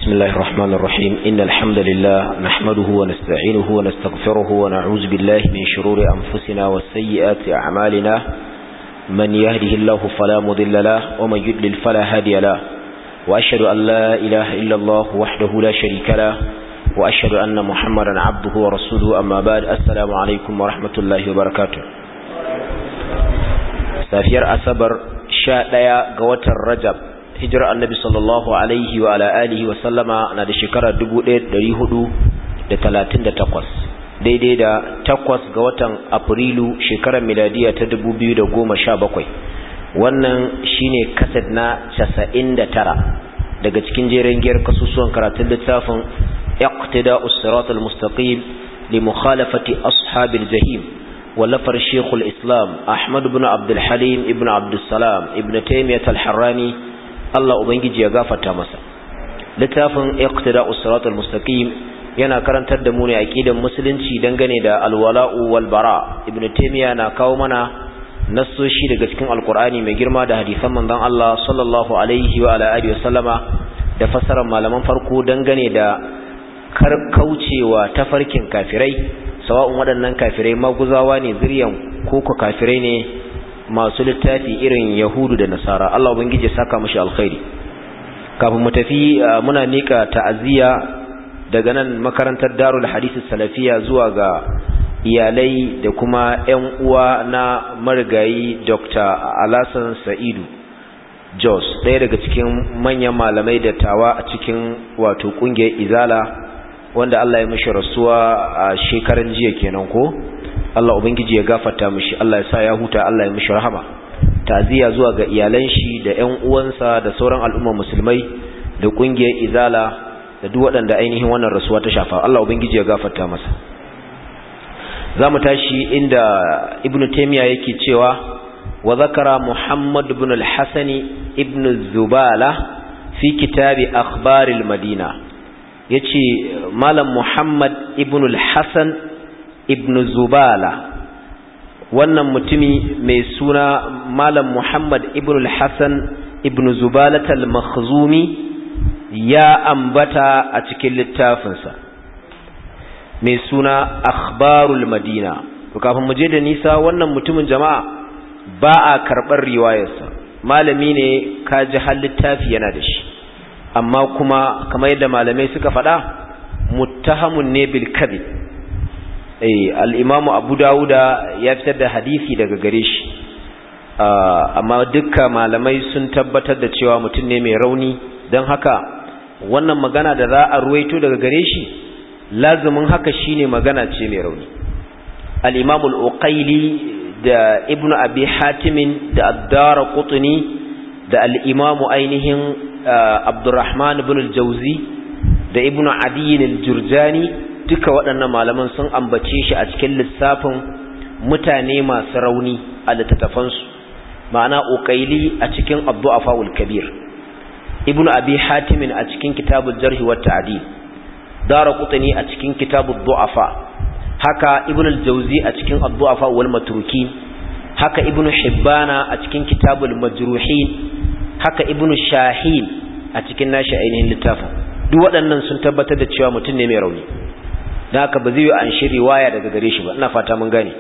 بسم الله الرحمن الرحيم إن الحمد لله نحمده ونستعينه ونستغفره ونعوذ بالله من شرور أنفسنا وسيئات أعمالنا من يهده الله فلا مضل له ومن يدلل فلا هادي له وأشهد أن لا إله إلا الله وحده لا شريك له وأشهد أن محمدا عبده ورسوله أما بعد السلام عليكم ورحمة الله وبركاته safiyar asabar sha ɗaya ga watan rajab hijirar annabi sallallahu alaihi wa ala alihi wa sallama na da shekara takwas, daidai da takwas ga watan afrilu shekarar miladiya ta bakwai, wannan shine kasad na tara daga cikin jerin giyar kasusuwan karatun littafin iqtida'us siratal mustaqim li mukhalafati ashabil jahim ولفر شيخ الإسلام أحمد بن عبد الحليم ابن عبد السلام ابن تيمية الحراني الله أبنجي يغافة مسا littafin iqtida usrat almustaqim yana karantar da mu ne aqidan musulunci dangane da alwala'u wal bara ibnu taymiya na kawo mana nassoshi daga cikin alqur'ani mai girma da hadisan manzon Allah sallallahu alaihi wa ala alihi wasallama da fassarar malaman farko dangane da karkaucewa tafarkin kafirai sawa'un waɗannan kafirai maguzawa ne zuriyan koko kafirai ne masu littafi irin yahudu da nasara Allah ubangiji ya saka mushi alkhairi kafin mu tafi muna mika ta'aziyya daga nan makarantar darul hadisi salafiya zuwa ga iyalai da kuma ƴan uwa na marigayi Dr. Alasan Sa'idu Jos ɗaya daga cikin manyan malamai da tawa a cikin wato ƙungiyar Izala wanda Allah ya mishi rasuwa a shekaran jiya kenan ko Allah ubangiji ya gafarta mishi Allah ya sa ya huta Allah ya mishi rahama ta'ziya zuwa ga iyalan shi da ƴan uwansa da sauran al'umma musulmai da kungiyar izala da duk waɗanda ainihin wannan rasuwa ta shafa Allah ubangiji ya gafarta masa zamu tashi inda ibnu taymiya yake cewa wa zakara muhammad ibn al-hasan ibn zubala fi kitabi akhbaril madina ya ce malam muhammad ibn al-hassan ibn zubala wannan mutumi mai suna malam muhammad ibn al-hassan ibn zubalat al-makhzumi ya ambata a cikin littafinsa mai suna akhbarul madina kafin mu je da nisa wannan mutumin jama'a ba a karɓar riwayarsa malami ne ka ji har littafi yana da shi amma kuma kamar yadda malamai suka faɗa muttahamun ne bil kadhib eh al-imamu abu dauda ya fitar da hadisi daga gare shi amma dukkan malamai sun tabbatar da cewa mutum ne mai rauni don haka wannan magana da za a ruwaito daga gare shi lazumin haka shine magana ce mai rauni al-imamu al-uqayli da ibnu abi hatimin da ad-dara qutni da al-imamu ainihin Abdurrahman ibn al-Jauzi da Ibn Adi al-Jurjani duka waɗannan malaman sun ambace shi a cikin lissafin mutane masu rauni a littattafansu ma'ana uqaili a cikin Abdu'afa al-Kabir Ibn Abi Hatim a cikin Kitabul Jarh wa Ta'dil Daraqutni a cikin Kitabud Du'afa haka Ibn al-Jauzi a cikin Abdu'afa wal Matrukin haka Ibn Hibbana a cikin Kitabul Majruhin haka ibnu shahin a cikin nashi ainihin littafin duk waɗannan sun tabbatar da cewa mutum ne mai rauni don haka ba zai yi an shi riwaya daga gare shi ba ina fata mun gane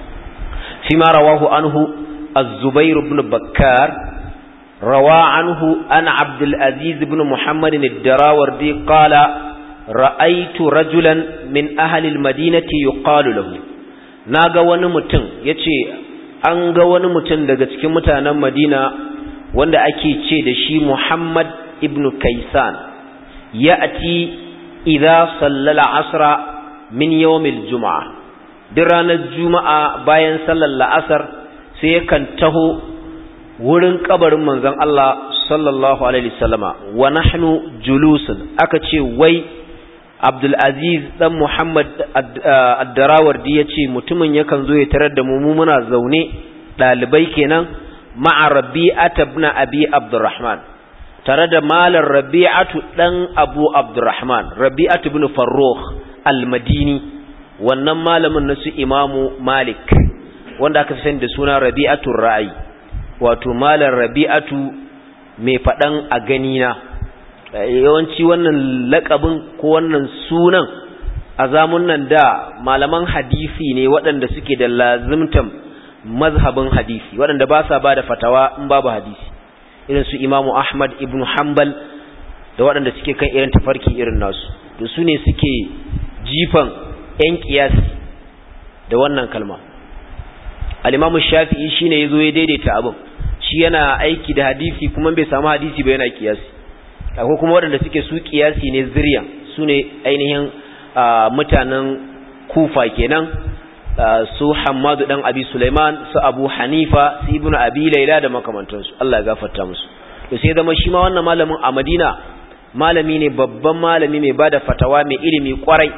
fi ma rawahu anhu az-zubair ibn bakkar rawa anhu an abdul aziz ibn muhammad ad-darawardi qala ra'aytu rajulan min ahli al-madinati yuqalu lahu naga wani mutum yace an ga wani mutum daga cikin mutanen madina wanda ake ce da shi Muhammad ibn Kaisan ya ati idza sallala asra min yawmil juma'a duk ranar juma'a bayan sallar la'asar sai yakan taho wurin kabarin manzon Allah sallallahu alaihi wasallama wa nahnu julusun aka ce wai Abdul Aziz dan Muhammad ad-Darawardi yace mutumin yakan zo ya tarar da mu muna zaune dalibai kenan ma'a rabi'ata ibn abi abdurrahman tare da malar rabi'atu dan abu abdurrahman rabi'atu ibn farrukh al-madini wannan malamin na su imamu malik wanda aka sani da suna rabi'atu ra'ayi wato malar rabi'atu mai fadan a gani na yawanci wannan lakabin ko wannan sunan a zamunan da malaman hadisi ne waɗanda suke da lazimtan mazhabin hadisi waɗanda ba sa ba da fatawa in babu hadisi irin su imamu ahmad ibn hanbal da waɗanda suke kan irin tafarki irin nasu da su ne suke jifan 'yan kiyasi da wannan kalma al'imamu shafi'i shi ne ya zo ya daidaita abin shi yana aiki da hadisi kuma bai samu hadisi ba yana kiyasi akwai kuma waɗanda suke su kiyasi ne ziryan su ne ainihin mutanen kufa kenan su hamadu ɗan abi suleiman su abu hanifa su ibnu abi laila da makamantansu allah ya gafarta musu to sai zama shi ma wannan malamin a madina malami ne babban malami mai bada fatawa mai ilimi kwarai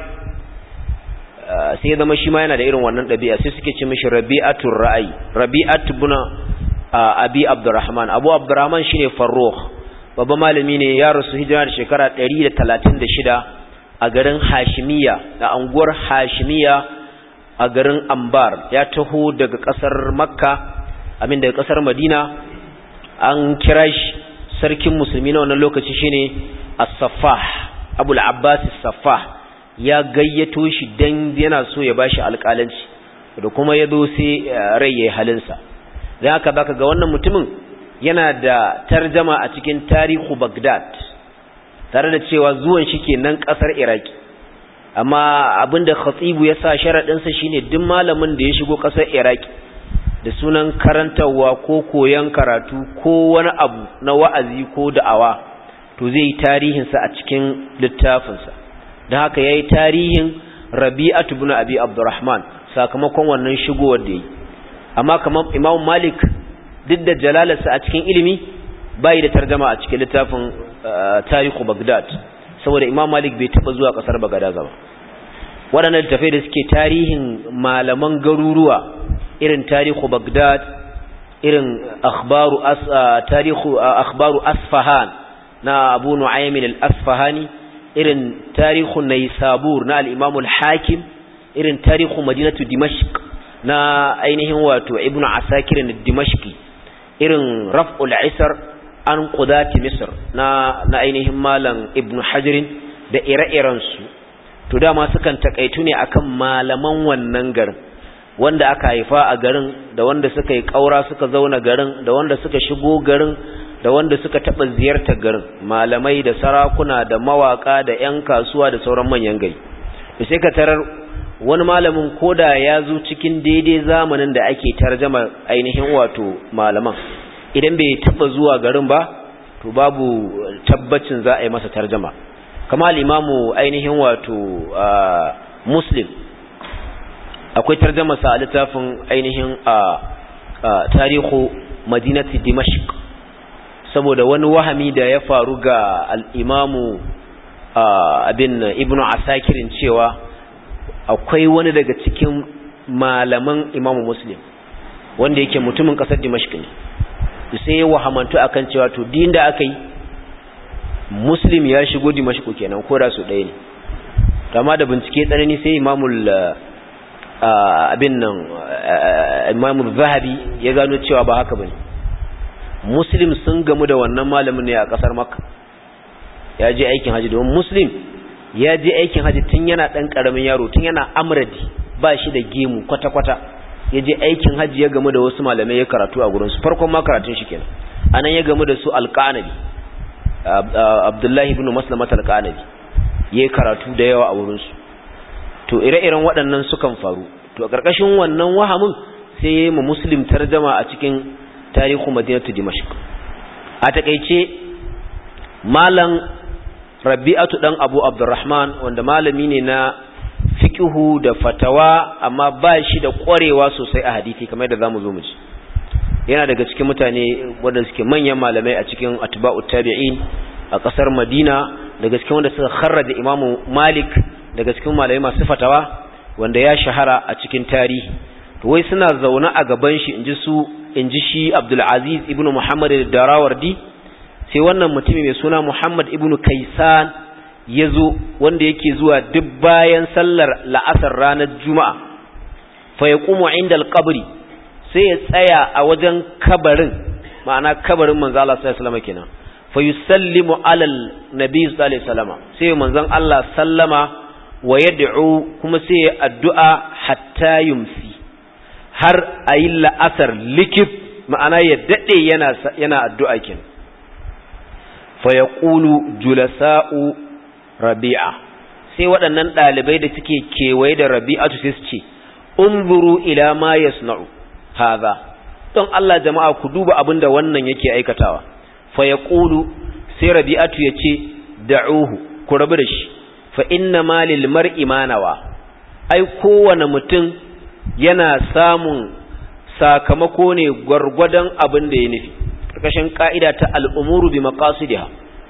sai zama shi ma yana da irin wannan ɗabi'a sai suke ce mishi rabi'atul ra'ayi rabi'atu buna abi abdurrahman abu abdurrahman shine farrukh babban malami ne ya rasu hijira da shekara 136 a garin hashimiya da anguwar hashimiya a garin ambar ya taho daga kasar makka amin daga kasar madina an kira shi sarkin musulmi na wannan lokaci shine as-saffah abul abbas as-saffah ya gayyato shi dan yana so ya bashi alƙalanci da kuma ya zo sai rai yayi halinsa dan haka baka ga wannan mutumin yana da tarjama a cikin tarihu Baghdad tare da cewa zuwan shi kenan kasar Iraki amma abinda khatibu ya sa sharadin sa shine duk malamin da ya shigo kasar Iraki da sunan karantawa ko koyan karatu ko wani abu na wa'azi ko da'awa to zai yi tarihin sa a cikin littafin sa dan haka yayi tarihin Rabi'atu ibn Abi Abdurrahman sakamakon wannan shigowar da yi amma kamar Imam Malik duk da jalalarsa a cikin ilimi bai da tarjama a cikin littafin tarihu Baghdad saboda Imam Malik bai taba zuwa kasar Baghdad ba waɗannan littafai da suke tarihin malaman garuruwa irin tarihu Baghdad irin akhbaru as tarihu akhbaru Asfahan na Abu Nu'aym al-Asfahani irin tarihu Naysabur na al-Imam al-Hakim irin tarihu Madinatu Dimashq na ainihin wato Ibn Asakir al-Dimashqi irin raf'ul isar an qudati misr na na ainihin malam ibn hajar da ire-iren su to dama sukan takaitu ne akan malaman wannan garin wanda aka haifa a garin da wanda suka yi kaura suka zauna garin da wanda suka shigo garin da wanda suka taba ziyartar garin malamai da sarakuna da mawaka da ƴan kasuwa da sauran manyan gari sai ka tarar wani malamin koda ya zo cikin daidai zamanin da ake tarjama ainihin wato malaman idan bai taba zuwa garin ba to babu tabbacin za a yi masa tarjama kama al-imamu ainihin wato muslim akwai tarjama sa a littafin ainihin tarihu madinati dimashq saboda wani wahami da ya faru ga al-imamu abin ibnu asakirin cewa akwai wani daga cikin malaman imamu muslim wanda yake mutumin kasar dimashq ne sai ya wahamantu akan cewa to din da aka yi muslim ya shigo dimashq kenan ko da su ɗaya ne amma da bincike tsanani sai imamul abin nan imamul zahabi ya gano cewa ba haka bane muslim sun gamu da wannan malamin ne a kasar makka ya je aikin haji domin muslim ya je aikin haji tun yana ɗan ƙaramin yaro tun yana amradi ba shi da gemu kwata-kwata ya je aikin haji ya gamu da wasu malamai ya karatu a gurinsu farkon ma karatun shi kenan anan ya gamu da su alƙanabi abdullahi ibn maslamat alƙanabi ya karatu da yawa a wurinsu to ire-iren waɗannan sukan faru to a ƙarƙashin wannan wahamin sai ya yi ma muslim tarjama a cikin tarihu madinatu dimashq a takaice malam rabi'atu dan abu abdurrahman wanda malami ne na fiqhu da fatawa amma ba shi da ƙwarewa sosai a hadisi kamar da zamu zo mu ji yana daga cikin mutane wanda suke manyan malamai a cikin atba'ut tabi'in a ƙasar Madina daga cikin wanda suka kharraja Imam Malik daga cikin malamai masu fatawa wanda ya shahara a cikin tarihi to wai suna zaune a gaban shi inji su inji shi Abdul Aziz ibn Muhammad al-Darawardi sai wannan mutumi mai suna Muhammad ibn Kaisan ya zo wanda yake zuwa duk bayan sallar la'asar ranar Juma'a fa yaqumu inda al-qabri sai ya tsaya a wajen kabarin ma'ana kabarin manzo Allah sallallahu alaihi wasallam kenan fa yusallimu ala nabi sallallahu alaihi wasallam sai manzon Allah sallama wa yad'u kuma sai addu'a hatta yumsi har ayi la'asar likif ma'ana ya dade yana yana addu'a kin fa yaqulu julasa'u rabi'a sai waɗannan ɗalibai da suke kewaye da rabi'atu sai su ce unzuru ila ma yasna'u hadha don Allah jama'a ku duba abin da wannan yake aikatawa fa yaqulu sai rabi'atu yace da'uhu ku rabu da shi fa inna ma lil mar'i manawa ai kowane mutum yana samun sakamako ne gwargwadon abin da ya nufi karkashin ka'ida ta al'umuru bi maqasidiha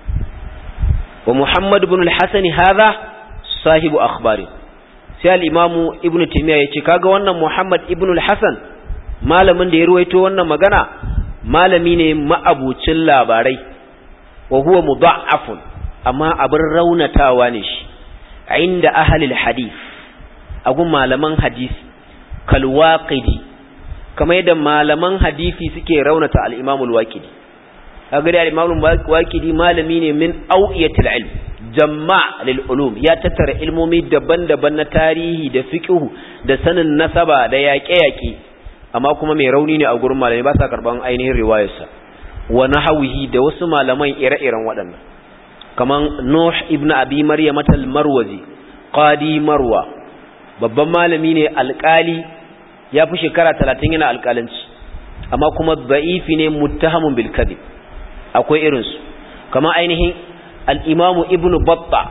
wa muhammad ibn al-hasan hadha sahibu akhbari sai al-imamu ibn taymiya yace kaga wannan muhammad ibn al-hasan malamin da ya ruwaito wannan magana malami ne ma'abucin labarai wa huwa mudha'afun amma abin raunatawa ne shi inda ahlul hadith agun malaman hadisi kal waqidi kamar yadda malaman hadisi suke raunata al-imam al-waqidi kaga da al-imam al-waqidi malami ne min awiyatil ilm jamma' lil ulum ya tattara ilmomi daban-daban na tarihi da fiqh da sanin nasaba da yaƙe-yaƙe amma kuma mai rauni ne a gurin malamai ba sa karban ainihin riwayarsa wa nahawihi da wasu malaman ire-iren waɗannan kaman Nuh ibn Abi Maryam al-Marwazi qadi Marwa babban malami ne alƙali ya fi shekara 30 yana alƙalanci amma kuma da'ifi ne muttahamun bil kadhib akwai irin su kama ainihin al-Imam Ibn Battah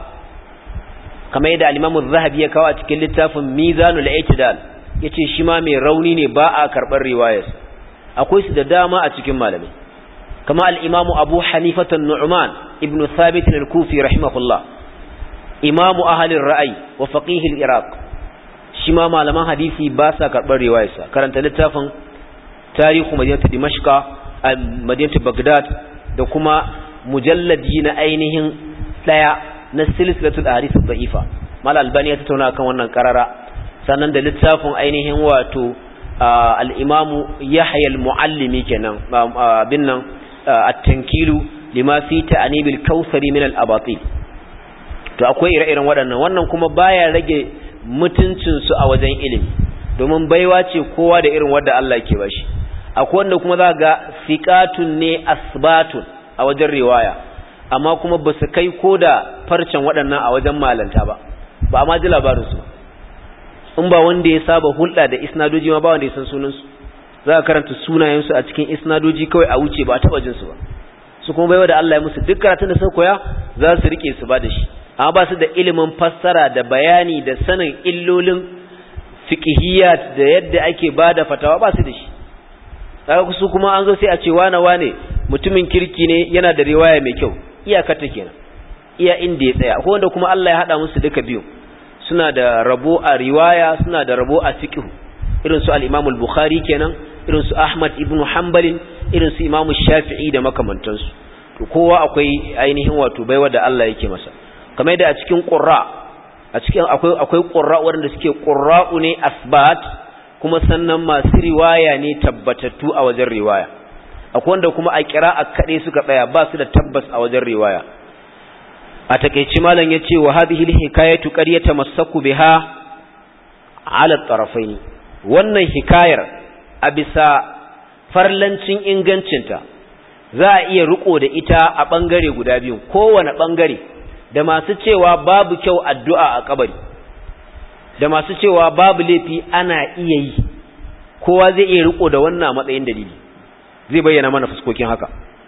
kama yadda al-Imam Az-Zahabi ya kawo a cikin littafin Mizanul I'tidal yace shi ma mai rauni ne ba a karɓar riwayar akwai su da dama a cikin malamai kama al-imam Abu Hanifa an-Nu'man ibn Thabit al-Kufi rahimahullah imam ahli ar-ra'y wa faqih al-Iraq shi ma malaman hadisi ba sa karɓar riwayar karanta littafin tarihu madinatu Dimashq madinatu Baghdad da kuma mujalladi na ainihin daya na silsilatul ahadith ad-da'ifa mal albani ya tattauna kan wannan karara sannan da littafin ainihin wato al'imamu yahya al-mu'allimi kenan abin nan at-tankilu lima fi ta'anibil kautsari min al-abatil to akwai ire-iren waɗannan wannan kuma baya rage mutuncin su a wajen ilimi domin baiwa ce kowa da irin wanda Allah yake bashi akwai wanda kuma za ga fiqatun ne asbatun a wajen riwaya amma kuma ba su kai koda farcen waɗannan a wajen malanta ba ba a ma ji labarin su in ba wanda ya saba hulɗa da isnadoji ma ba wanda ya san sunansu za ka karanta sunayensu a cikin isnadoji kawai a wuce ba a taɓa jinsu ba su kuma baiwa da Allah ya musu duk karatun da suka koya za su rike su ba da shi amma ba su da ilimin fassara da bayani da sanin illolin fiqhiyat da yadda ake ba da fatawa ba su da shi kaga su kuma an zo sai a ce wane wane mutumin kirki ne yana da riwaya mai kyau iyakar ta kenan iya inda ya tsaya akwai wanda kuma Allah ya hada musu duka biyu suna da rabo a riwaya suna da rabo a fiqh irin su al-Imam al-Bukhari kenan irin su Ahmad ibn Hanbal irin su Imam Shafi'i da makamantansu to kowa akwai ainihin wato baiwa da Allah yake masa kamar da a cikin qurra a cikin akwai akwai qurra wanda suke qurra'u ne asbat kuma sannan masu riwaya ne tabbatattu a wajen riwaya akwai wanda kuma a qira'a kade suka tsaya ba su da tabbas a wajen riwaya a takeici malam yace wa hadhihi alhikayatu qad yatamassaku biha ala tarafaini wannan hikayar a bisa farlancin ingancinta za a iya riko da ita a bangare guda biyu kowane bangare da masu cewa babu kyau addu'a a kabari da masu cewa babu laifi ana iya yi kowa zai iya riko da wannan matsayin dalili zai bayyana mana fuskokin haka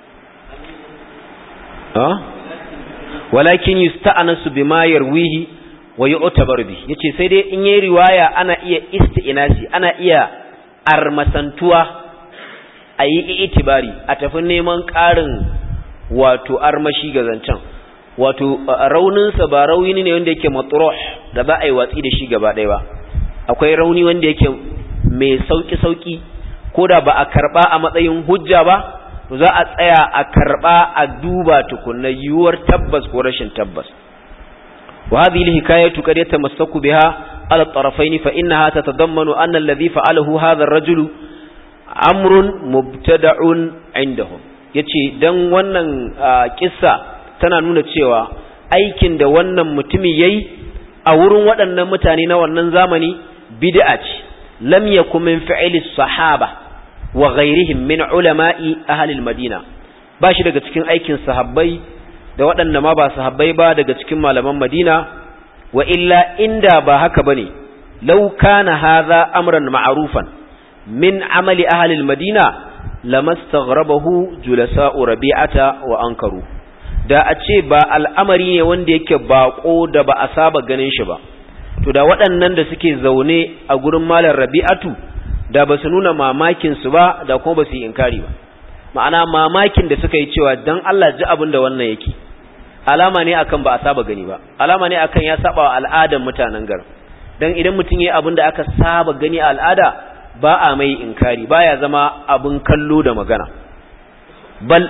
walakin yusta'anasu bima yarwihi wa yu'tabar bi yace sai dai in yayi riwaya ana iya isti'nasi ana iya armasantuwa ayi itibari a tafi neman ƙarin wato armashi ga zancen wato raunin sa ba rauni ne wanda yake matruh da za a yi watsi da shi gaba ɗaya ba akwai rauni wanda yake mai sauki sauki koda ba a karba a matsayin hujja ba to za a tsaya a karba a duba tukunna yiwuwar tabbas ko rashin tabbas wa hadhihi alhikayatu qad yatamassaku biha ala tarafayn fa innaha tatadammanu anna alladhi fa'alahu hadha ar-rajul amrun mubtada'un indahum yace dan wannan kissa tana nuna cewa aikin da wannan mutumi yayi a wurin waɗannan mutane na wannan zamani bid'a ce lam yakun min fi'li sahaba wa ghairihim min ulama'i ahli al-madina ba shi daga cikin aikin sahabbai da waɗanda ma ba sahabbai ba daga cikin malaman madina wa illa inda ba haka bane law kana hadha amran ma'rufan min amali ahli al-madina lamastaghrabahu julasa'u rabi'ata wa ankaru da a ce ba al'amari ne wanda yake bako da ba a saba ganin shi ba to da waɗannan da suke zaune a gurin malar rabi'atu da ba su nuna mamakin su ba da kuma ba su yi inkari ba ma'ana mamakin da suka yi cewa dan Allah ji abin da wannan yake alama ne akan ba a saba gani ba alama ne akan ya saba wa al'adar mutanen garin dan idan mutum yayi abin da aka saba gani a al'ada ba a mai inkari baya zama abin kallo da magana bal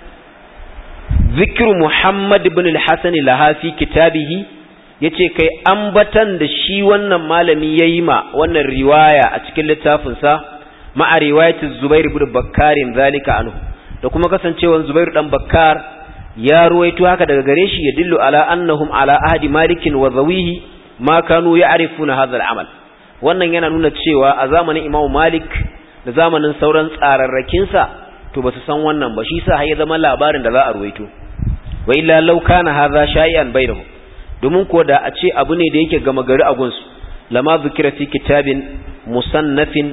zikru muhammad ibn al-hasan lahafi kitabihi yace kai ambatan da shi wannan malami yayi ma wannan riwaya a cikin littafin sa ma'a riwayati zubair ibn bakkarin zalika anhu da kuma kasancewan zubair dan bakkar ya ruwaito haka daga gare shi ya dillu ala annahum ala ahdi malikin wa zawihi ma kanu ya'rifuna hadha al-amal wannan yana nuna cewa a zamanin Imam Malik da zamanin sauran tsararrakinsa to ba su san wannan ba shi sa har ya zama labarin da za a ruwaito wa illa law kana hadha shay'an bainahum domin ko da a ce abu ne da yake gama gari a gunsu lama zikira fi kitabin musannafin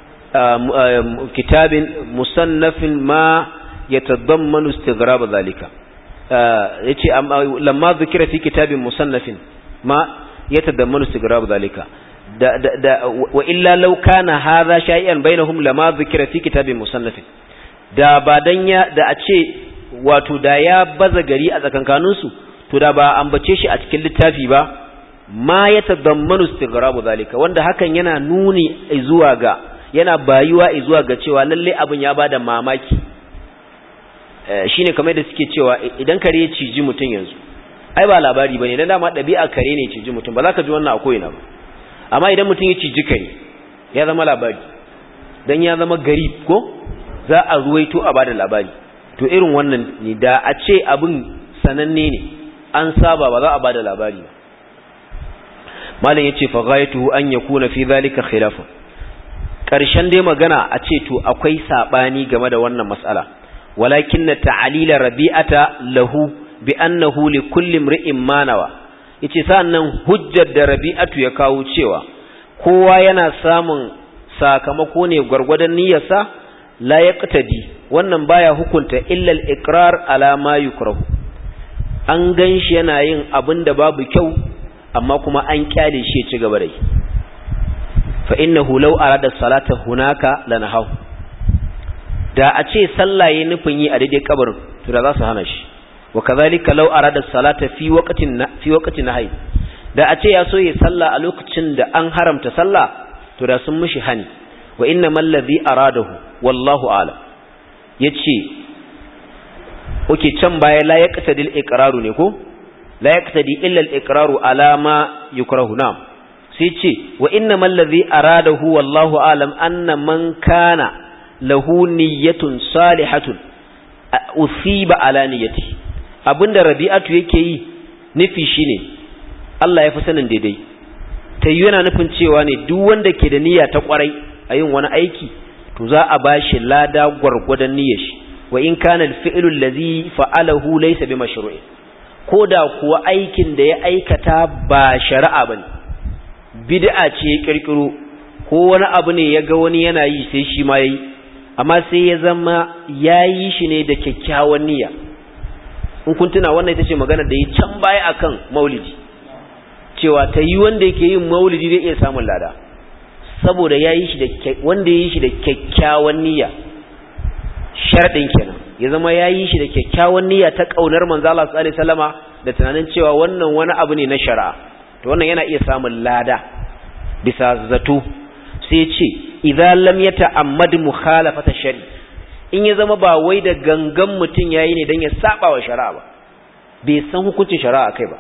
kitabin musannafin ma yatadammanu istighrab zalika yace lamma zikira fi kitabin musannafin ma yatadammanu istighrab zalika da da wa illa law kana hadha shay'an bainahum lama dhikra fi kitabin musannafin da ba dan ya da a ce wato da ya baza gari a tsakankanin su to da ba ambace shi a cikin littafi ba ma yatadammanu istighrabu zalika wanda hakan yana nuni zuwa ga yana bayuwa zuwa ga cewa lalle abin ya bada mamaki shine kamar da suke cewa idan kare ya ciji mutun yanzu ai ba labari bane dan dama dabi'a kare ne ciji mutun ba za ka ji wannan a koyina ba amma idan mutum ya ciji kare ya zama labari dan ya zama gari ko za a ruwaito a bada labari to irin wannan ne da a ce abin sananne ne an saba ba za a bada labari ba malam yace fa ghayatuhu an yakuna fi zalika khilafun karshen dai magana a ce to akwai sabani game da wannan mas'ala walakin ta'alila rabi'ata lahu bi annahu li kulli imri'in manawa yace sannan hujjar da Rabi'atu ya kawo cewa kowa yana samun sakamako ne gwargwadon niyyarsa la yaqtadi wannan baya hukunta illa al-iqrar ala ma yukrahu an ganshi yana yin abin da babu kyau amma kuma an kyale shi ya ci gaba da yi fa innahu law arada salata hunaka lanahu da a ce sallah yayin nufin yi a daidai kabarin to da za su hana shi وكذلك لو أراد الصلاة في وقت في وقت نهي da a ce ya so ya salla a lokacin da an haramta sallah to da sun mishi hani wa inna mallazi aradahu wallahu a'lam yace oke can baya la yaqtadil iqraru ne ko la yaqtadi illa al iqraru ala ma yukrahu nam sai ce wa inna mallazi aradahu wallahu a'lam anna man kana lahu niyyatun salihatun usiba ala niyyatihi abinda rabi'atu yake yi nufi shine Allah ya fi sanin daidai ta yi yana nufin cewa ne duk wanda ke da niyya ta kwarai a yin wani aiki to za a bashi lada gwargwadon niyyar shi wa in kana al-fi'lu allazi fa'alahu laysa bi mashru'i koda kuwa aikin da ya aikata ba shari'a bane bid'a ce ya kirkiro ko wani abu ne ya ga wani yana yi sai shi ma yayi amma sai ya zama yayi shi ne da kyakkyawan niyya in kun tuna wannan ita ce magana da yi can baya akan maulidi cewa ta yi wanda yake yin maulidi zai iya samun lada saboda ya yi shi da wanda ya yi shi da kyakkyawan niyya sharɗin kenan ya zama ya yi shi da kyakkyawan niyya ta ƙaunar manzo Allah sallallahu alaihi wasallama da tunanin cewa wannan wani abu ne na shari'a to wannan yana iya samun lada bisa zato sai ya ce idza lam yata'ammad mukhalafata shari'a in ya zama ba wai da gangan mutum ya yi ne don ya saba wa shari'a ba bai san hukuncin shari'a kai ba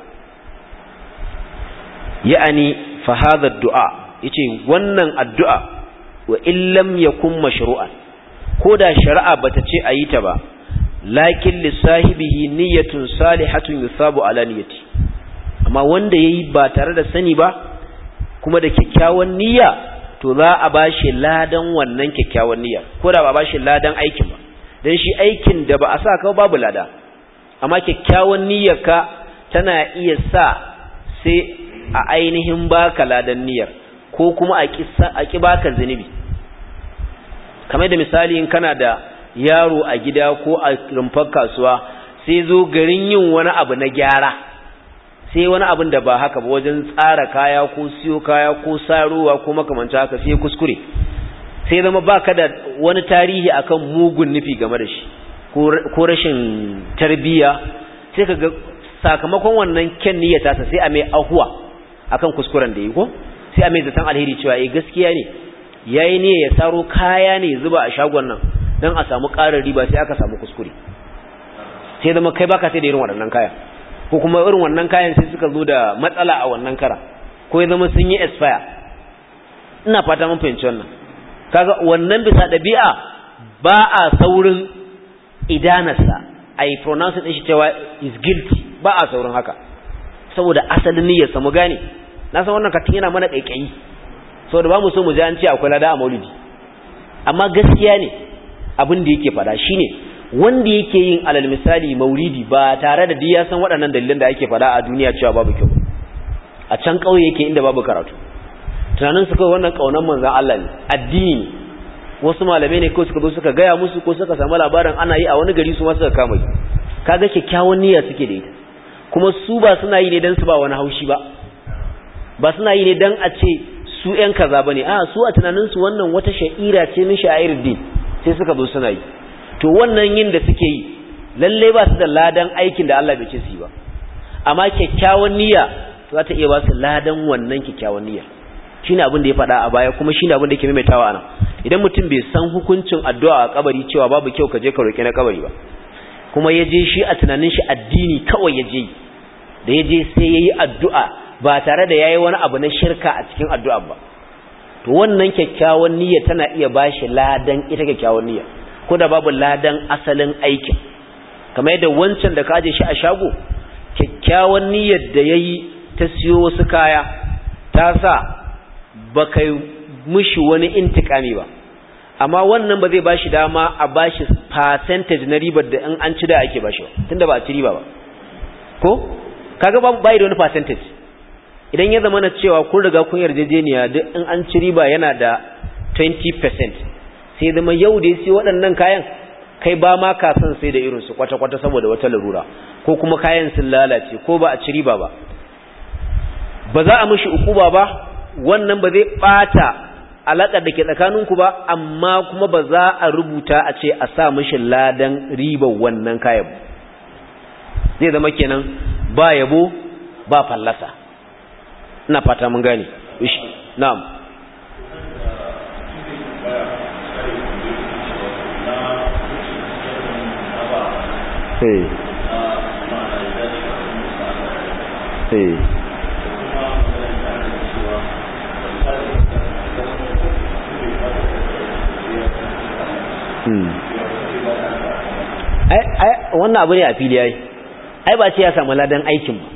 ya'ani fahadar du'a ya ce wannan addu'a wa illam ya kun mashru'an ko da shari'a ba ta ce a yi ta ba lakin lissahibihi niyyatun salihatun yusabu ala niyyati amma wanda yayi ba tare da sani ba kuma da kyakkyawan niyya to za a bashi ladan wannan kyakkyawan niyya ko da ba bashi ladan aikin ba dan shi aikin da ba a sa ka babu lada amma kyakkyawan niyyarka tana iya sa sai a ainihin baka ladan niyyar ko kuma a ƙi baka zunubi kamar da misali in kana da yaro a gida ko a rumfar kasuwa sai zo garin yin wani abu na gyara sai wani abin da ba haka ba wajen tsara kaya ko siyo kaya ko sarowa ko makamanta haka sai kuskure sai zama baka da wani tarihi akan mugun nufi game da shi ko rashin tarbiyya sai ka ga sakamakon wannan kyan niyyata sai a mai ahuwa akan kuskuren da yi ko sai a mai zaton alheri cewa eh gaskiya ne yayi ne ya saro kaya ne zuba a shagon nan dan a samu ƙarin riba sai aka samu kuskure sai zama kai baka sai da irin waɗannan kaya ko kuma irin wannan kayan sai suka zo da matsala a wannan kara ko ya zama sun yi expire ina fata mun fahimci wannan kaga wannan bisa ɗabi'a ba a saurin idanarsa a yi pronounce ɗin shi cewa is guilty ba a saurin haka saboda asalin niyyarsa mu gane na san wannan katin yana mana ƙaiƙayi saboda ba mu so mu ji an ce akwai lada a maulidi amma gaskiya ne abin da yake faɗa shine wanda yake yin alal misali maulidi ba tare da ya san waɗannan dalilan da ake faɗa a duniya cewa babu kyau a can ƙauye yake inda babu karatu tunanin su kawai wannan ƙaunar manzan Allah ne addini ne wasu malamai ne ko suka zo suka gaya musu ko suka samu labarin ana yi a wani gari su ma suka kama yi kaga kyakkyawan niyya suke da ita kuma su ba suna yi ne dan su ba wani haushi ba ba suna yi ne dan a ce su ƴan kaza bane a su a tunanin su wannan wata sha'ira ce min sha'ir din sai suka zo suna yi to wannan yin da suke yi lalle ba su da ladan aikin da Allah bai ce su yi ba amma kyakkyawan niyya za ta iya ba su ladan wannan kyakkyawan niyya shine abin da ya faɗa a baya kuma shine abin da yake maimaitawa anan idan mutum bai san hukuncin addu'a a kabari cewa babu kyau ka je ka roki na kabari ba kuma ya je shi a tunanin shi addini kawai ya je da ya je sai ya yi addu'a ba tare da ya yi wani abu na shirka a cikin addu'a ba to wannan kyakkyawan niyya tana iya ba shi ladan ita kyakkyawan niyya ko da babu ladan asalin aikin kamar yadda wancan da ka aje shi a shago kyakkyawan niyyar da ya yi ta siyo wasu kaya ta sa ba kai mushi wani intikami ba amma wannan ba zai bashi dama a bashi percentage na ribar da in an ci da ake bashi tunda ba a ci riba ba ko kaga ba bai da wani percentage idan ya zama na cewa kun riga kun yarjejeniya duk in an ci riba yana da 20% sai zama yau da sai waɗannan kayan kai ba ma ka san sai da irin su kwata-kwata saboda wata larura ko kuma kayan sun lalace ko ba a ci riba ba ba za a mishi ukuba ba wannan ba zai bata alaƙar da ke tsakaninku ba amma kuma ba za a rubuta a ce a sa mashi ladan ribar wannan kayan zai zama kenan ba yabo ba fallasa ina fata mun gane na'am Hey. Hey. wannan abu ne a fili yayi ai ba ce ya samu ladan aikin ba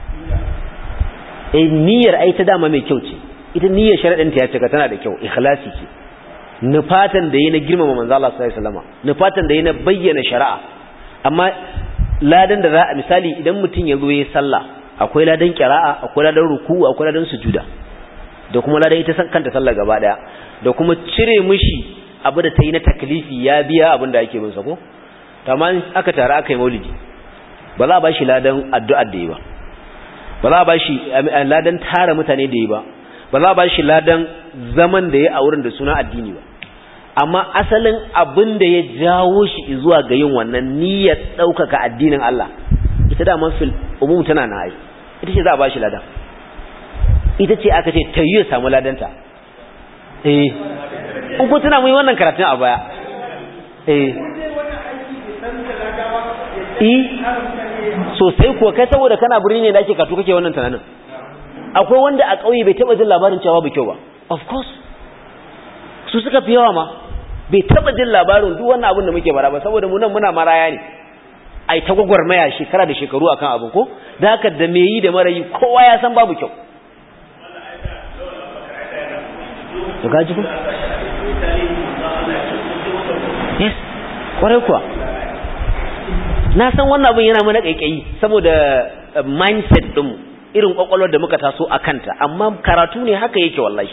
eh niyyar ai ta dama mai kyau ce ita niyyar sharadin ta ya cika tana da kyau ikhlasi ce nufatan da yi na girmama manzo Allah sallallahu alaihi wasallam nufatan da yi na bayyana shari'a amma ladan da za a misali idan mutum ya zo yayin sallah akwai ladan qira'a akwai ladan ruku'u akwai ladan sujuda da kuma ladan ita kanta sallah gaba daya da kuma cire mishi abu da ta yi na taklifi ya biya abin da ake bin sa ko tamam aka tare aka yi maulidi ba za a ba shi ladan addu'ar da yi ba ba za a ba shi ladan tara mutane da yi ba ba za a ba shi ladan zaman da ya a wurin da suna addini ba amma asalin abin da ya jawo shi zuwa ga yin wannan niyyar ɗaukaka addinin Allah ita da man fil umum tana na ai ita ce za a ba shi ladan ita ce aka ce ta yi ya samu ladanta eh in kun tuna mun yi wannan karatun a baya eh eh sosai kuwa kai saboda kana birni ne da ake katu kake wannan tunanin akwai wanda a ƙauye bai taɓa jin labarin cewa ba kyau ba of course su suka fi yawa ma bai taba jin labarin duk wannan abin da muke bara ba saboda mu nan muna maraya ne ai ta gwagwarmaya shekara da shekaru akan abu ko da haka da me yi da mara yi kowa ya san babu kyau to gaji ko yes kwarai kuwa na san wannan abin yana mana kaikayi saboda mindset din irin kwakwalwar da muka taso a kanta amma karatu ne haka yake wallahi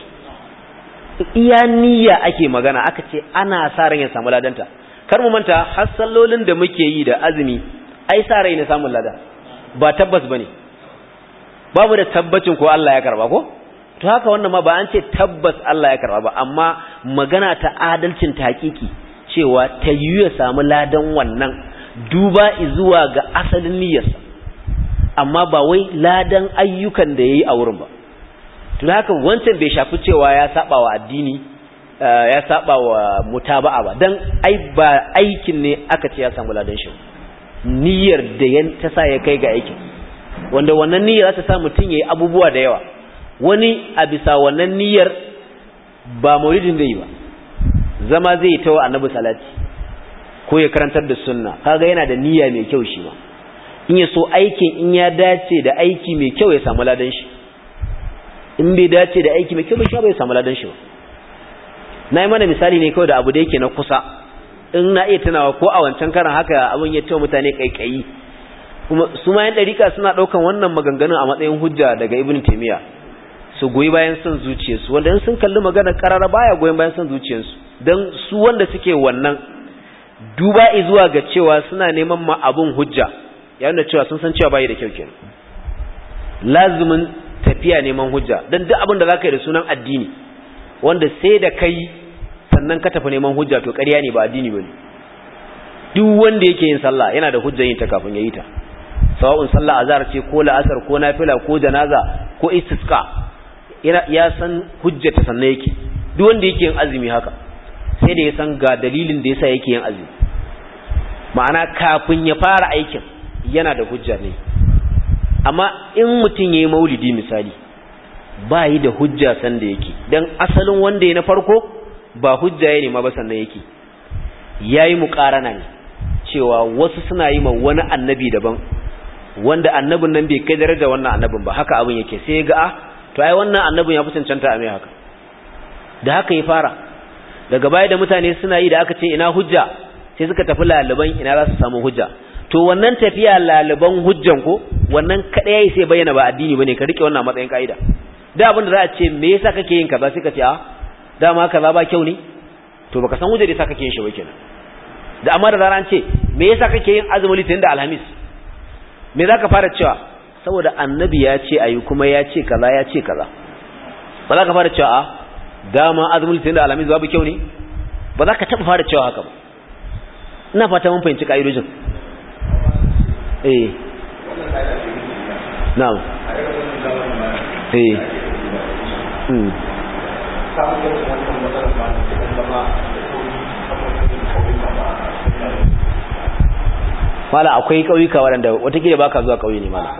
iya niyya ake magana aka ce ana sa ran ya samu ladanta kar mu manta har sallolin da muke yi da azumi ai sa rai ne samun lada ba tabbas bane babu da tabbacin ko Allah ya karba ko to haka wannan ma ba an ce tabbas Allah ya karba ba amma magana ta adalcin ta hakiki cewa ta yi ya samu ladan wannan duba zuwa ga asalin niyyarsa amma ba wai ladan ayyukan da yayi a wurin ba to haka wancan bai shafi cewa ya saba wa addini ya saba wa mutaba'a ba dan ai ba aikin ne aka ce ya samu ladan shi niyyar da yan ta sa ya kai ga aikin wanda wannan niyyar za ta sa mutum yayi abubuwa da yawa wani a bisa wannan niyyar ba maulidin zai yi ba zama zai yi ta wa annabi salati ko ya karantar da sunna kaga yana da niyya mai kyau shi ma in ya so aikin in ya dace da aiki mai kyau ya samu ladan shi in bai dace da aiki mai kyau bai bai samu ladan shi ba na yi mana misali ne kawai da abu da yake na kusa in na iya tunawa ko a wancan karan haka abin ya cewa mutane kaikayi kuma su ma yan ɗarika suna ɗaukan wannan maganganun a matsayin hujja daga ibn taimiyya su goyi bayan son zuciyarsu wanda in sun kalli magana karara baya goyon bayan son zuciyarsu don su wanda suke wannan duba zuwa ga cewa suna neman ma abun hujja ya nuna cewa sun san cewa bayi da kyau kenan lazumin tafiya neman hujja don duk abin da za ka yi da sunan addini wanda sai da kai sannan ka tafi neman hujja to ƙarya ne ba addini ba ne duk wanda yake yin sallah yana da hujjar yin ta kafin ya yi ta sawa'un sallah azhar ce ko la'asar ko nafila ko janaza ko istisqa ya san hujjata sannan yake duk wanda yake yin azumi haka sai da ya san ga dalilin da yasa yake yin azumi ma'ana kafin ya fara aikin yana da hujja ne amma in mutum ya yi maulidi misali ba yi da hujja sanda yake don asalin wanda ya na farko ba hujja ya nema ba sannan yake ya yi muƙarana ne cewa wasu suna yi ma wani annabi daban wanda annabin nan bai kai daraja wannan annabin ba haka abin yake sai ga a to ai wannan annabin ya fi cancanta a mai haka da haka ya fara daga baya da mutane suna yi da aka ce ina hujja sai suka tafi laliban ina za su samu hujja to wannan tafiya laliban hujjan ko wannan kadai sai bayyana ba addini bane ka rike wannan matsayin kaida da abin da za a ce me yasa kake yin kaza sai ka ce a dama kaza ba kyau ne to baka san hujjar da yasa kake yin shi ba kenan da amma da zaran ce me yasa kake yin azumi litin da alhamis me zaka fara cewa saboda annabi ya ce ayi kuma ya ce kaza ya ce kaza ba za ka fara cewa a dama azumin litin da alhamis babu kyau ne ba za ka taba fara cewa haka ba ina fata mun fahimci ka'idojin eh na'am eh hmm mala akwai kauyuka waɗanda watakila baka zuwa kauye ne mala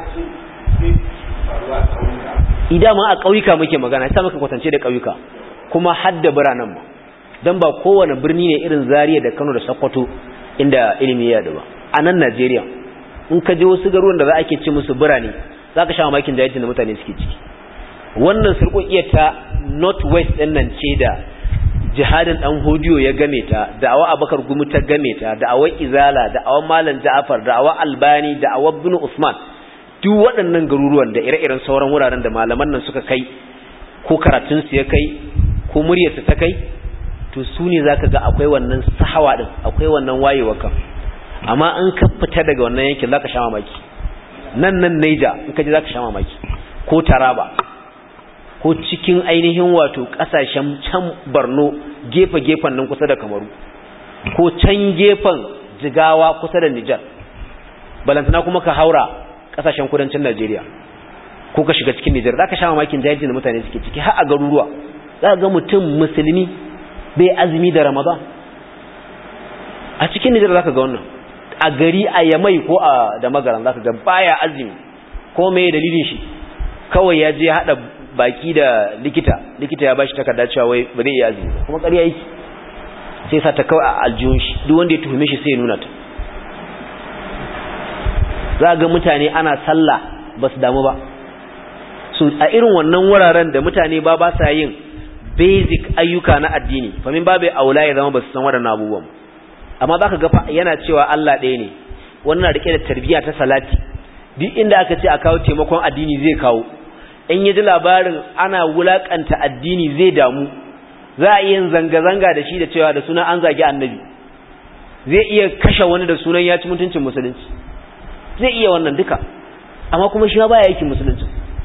idan ma a kauyuka muke magana sai muka kwatance da kauyuka kuma hadda biranen mu dan ba kowane birni ne irin Zaria da Kano da Sokoto inda ilimi ya ba a nan Najeriya in ka je wasu garuruwan da za a ke ce musu birane za ka sha mamakin jahilcin da mutane suke ciki wannan surƙoƙiyar ta northwest ɗin nan ce da jihadin ɗan hodiyo ya game ta da'awa abakar gumi ta game ta da'awar izala da'awar malam ja'afar da'awar albani da'awar bin usman duk waɗannan garuruwan da ire-iren sauran wuraren da malaman nan suka kai ko karatunsu ya kai ko muryarsu ta kai to su ne za ka ga akwai wannan sahawa ɗin akwai wannan wayewa kan amma in ka fita daga wannan yankin za ka sha mamaki nan nan naija in ka ji za ka sha mamaki ko taraba ko cikin ainihin wato kasashen can barno gefe-gefen nan kusa da kamaru ko can gefen jigawa kusa da nijar balantana kuma ka haura kasashen kudancin najeriya ko ka shiga cikin nijar za ka sha mamakin jahilcin da mutane suke ciki har a garuruwa za ga mutum musulmi bai azumi da ramadan a cikin nijar za ka ga wannan a gari a yamai ko a da magaran za ka ga baya azumi ko mai dalilin shi kawai ya je haɗa baki da likita likita ya bashi takarda cewa wai ba zai iya azumi kuma ƙarya yake sai sa ta kawai a aljihun shi duk wanda ya tuhume shi sai ya nuna ta za ga mutane ana sallah ba su damu ba so a irin wannan wuraren da mutane ba ba sa yin basic ayyuka na addini famin babu aula ya zama ba su san waɗannan abubuwan amma za ka ga yana cewa Allah ɗaya ne wannan rike da tarbiyya ta salati duk inda aka ce a kawo taimakon addini zai kawo in ya ji labarin ana wulakanta addini zai damu za a iya zanga-zanga da shi da cewa da sunan an zagi annabi zai iya kashe wani da sunan ya ci mutuncin musulunci zai iya wannan duka amma kuma shi ba ya yake musulunci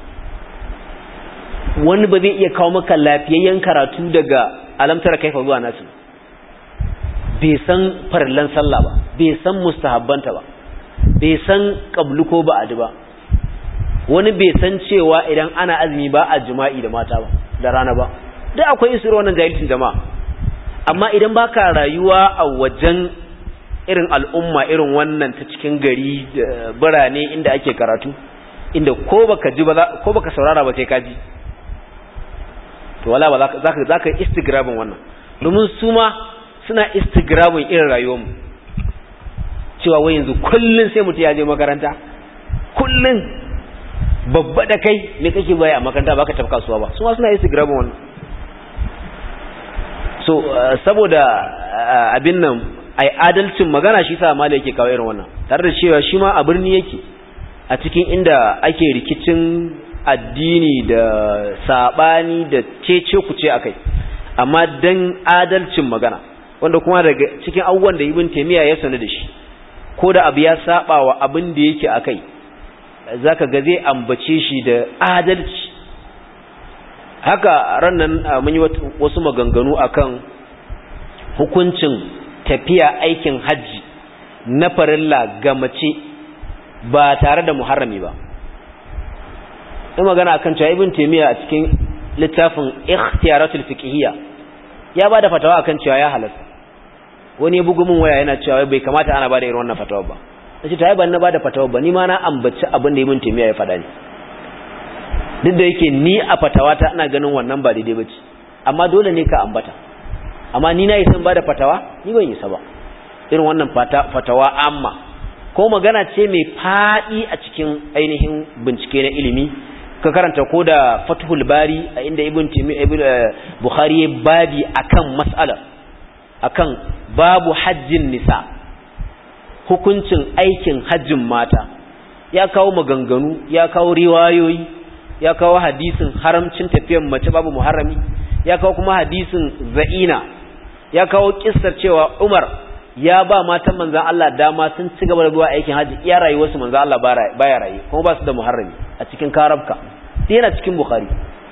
wani ba zai iya kawo maka lafiyayyen karatu daga alamtar kaifa zuwa nasu bai san farallan sallah ba bai san mustahabbanta ba bai san qablu ko ba'adi ba wani bai san cewa idan ana azumi ba a jima'i da mata ba da rana ba duk akwai isra wannan jahilcin jama'a amma idan baka rayuwa a wajen irin al'umma irin wannan ta cikin gari da birane inda ake karatu inda ko baka ji ba ko baka saurara ba sai ka ji to wala ba zaka zaka istigrabin wannan domin su ma suna istigrabin irin rayuwarmu cewa wai yanzu kullun sai mutum ya je makaranta kullun babba da kai me kake baya a makaranta baka tafi kasuwa ba su ma suna istigrabin wannan so saboda abin nan ai adalcin magana shi sa mala yake kawo irin wannan tare da cewa shi ma a birni yake a cikin inda ake rikicin addini da sabani da cece kuce akai amma dan adalcin magana wanda kuma daga cikin abubuwan da ibn taymiya ya sanu da shi ko da abu ya saba wa abin da yake akai zaka ga zai ambace shi da adalci haka rannan mun yi wasu maganganu akan hukuncin tafiya aikin hajji na farilla ga mace ba tare da muharrami ba in magana akan cewa ibn taymiya a cikin littafin ikhtiyaratul fiqhiyya ya bada fatawa akan cewa ya halatta wani ya bugu min waya yana cewa bai kamata ana bada irin wannan fatawa ba nace to ai ban na bada fatawa ba ni ma na ambaci abin da ibn taymiya ya faɗa ne duk da yake ni a fatawa ta ina ganin wannan ba daidai bace amma dole ne ka ambata amma ni na yi san bada fatawa ni ban yi sa ba irin wannan fatawa amma ko magana ce mai faɗi a cikin ainihin bincike na ilimi ka karanta ko da fathul bari a inda ibn timi ibn bukhari ya babi akan mas'ala akan babu hajjin nisa hukuncin aikin hajjin mata ya kawo maganganu ya kawo riwayoyi ya kawo hadisin haramcin tafiyan mace babu muharrami ya kawo kuma hadisin za'ina ya kawo kissar cewa Umar ya ba matan manzan Allah dama sun ci gaba da zuwa aikin haji iya rayuwarsu manzan Allah baya raye kuma ba su da muharrami a cikin karabka sai yana cikin bukhari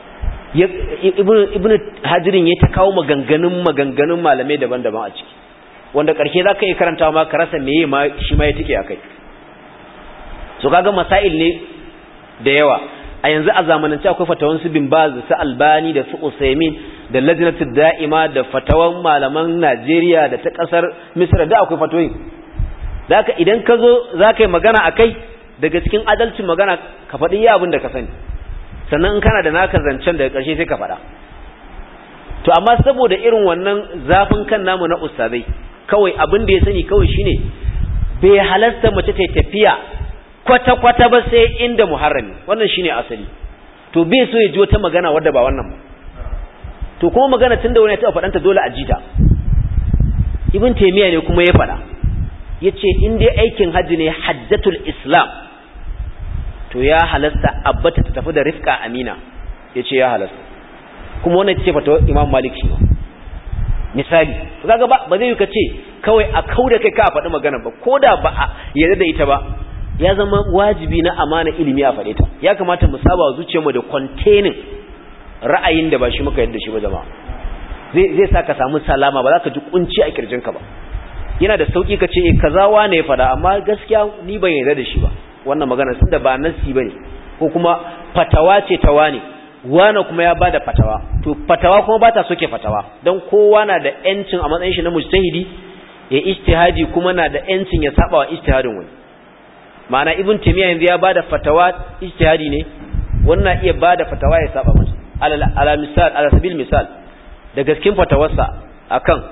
ibnu hajirin ya ta kawo maganganun maganganun malamai daban-daban a ciki wanda ƙarshe za ka yi karanta ma ka rasa meye ma shi ma ya tike a kai so kaga masail ne da yawa a yanzu a zamanance akwai fatawan su bin baz su albani da su usaimin da lajnatud da'ima da fatawan malaman Najeriya da ta kasar Misra da akwai fatoyin zaka idan ka zo zaka yi magana akai daga cikin adalcin magana ka faɗi ya abin da ka sani sannan in kana da naka zancen daga ƙarshe sai ka faɗa to amma saboda irin wannan zafin kan namu na ustazai kawai abin da ya sani kawai shine bai halasta mace ta tafiya kwata-kwata ba sai inda muharrami wannan shine asali to bai so ya ji wata magana wadda ba wannan ba to kuma magana tun da wani ya taɓa faɗanta dole a jita ibn taimiyya ne kuma ya faɗa ya ce in dai aikin hajji ne hajjatul islam to ya halasta abbata ta tafi da rifka amina ya ce ya halasta kuma wannan ce fata imam malik shi misali kaga ba ba zai yi ka ce kawai a kauda kai ka faɗi magana ba ko da ba a yarda da ita ba ya zama wajibi na amana ilimi a faɗe ta ya kamata mu saba wa zuciyarmu da containing ra'ayin da ba shi muka yadda shi ba jama'a zai zai sa ka samu salama ba za ka ji kunci a kirjinka ba yana da sauki ka ce kaza wane ya faɗa amma gaskiya ni ban yarda da shi ba wannan magana sun da ba nasi bane ko kuma fatawa ce ta wane wane kuma ya bada fatawa to fatawa kuma ba ta soke fatawa don kowa na da yancin a matsayin shi na mujtahidi ya ijtihadi kuma na da yancin ya saba wa ijtihadin wani ma'ana ibn taymiya yanzu ya bada fatawa ijtihadi ne wannan iya bada fatawa ya saba masa ala ala misal ala sabil misal da gaskin fatawarsa akan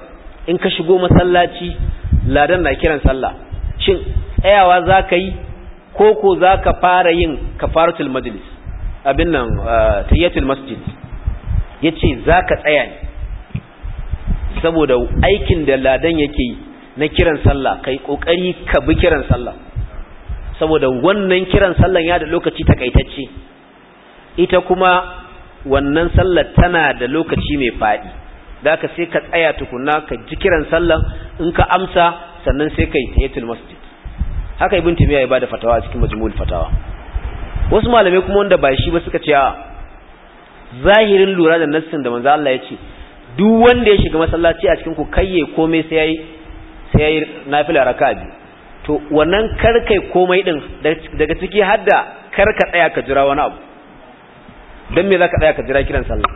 in ka shigo masallaci ladan na kiran sallah shin tsayawa za ka yi ko ko za ka fara yin kafaratul majlis abin nan tayyatul masjid ya ce za ka tsaya ne saboda aikin da ladan yake yi na kiran sallah kai kokari ka bi kiran sallah saboda wannan kiran sallan ya da lokaci takaitacce ita kuma wannan sallar tana da lokaci mai faɗi da ka sai ka tsaya tukuna ka ji kiran sallan in ka amsa sannan sai ka yi tayatul masjid haka ibn timiya ya bada fatawa a cikin majmu'ul fatawa wasu malamai kuma wanda ba shi ba suka ce a zahirin lura da nassin da manzo Allah ya ce duk wanda ya shiga masallaci a cikin ku kayye komai sai yayi sai yayi nafila raka'a biyu to wannan karkai komai din daga ciki hadda karka tsaya ka jira wani abu dan me zaka tsaya ka jira kiran sallah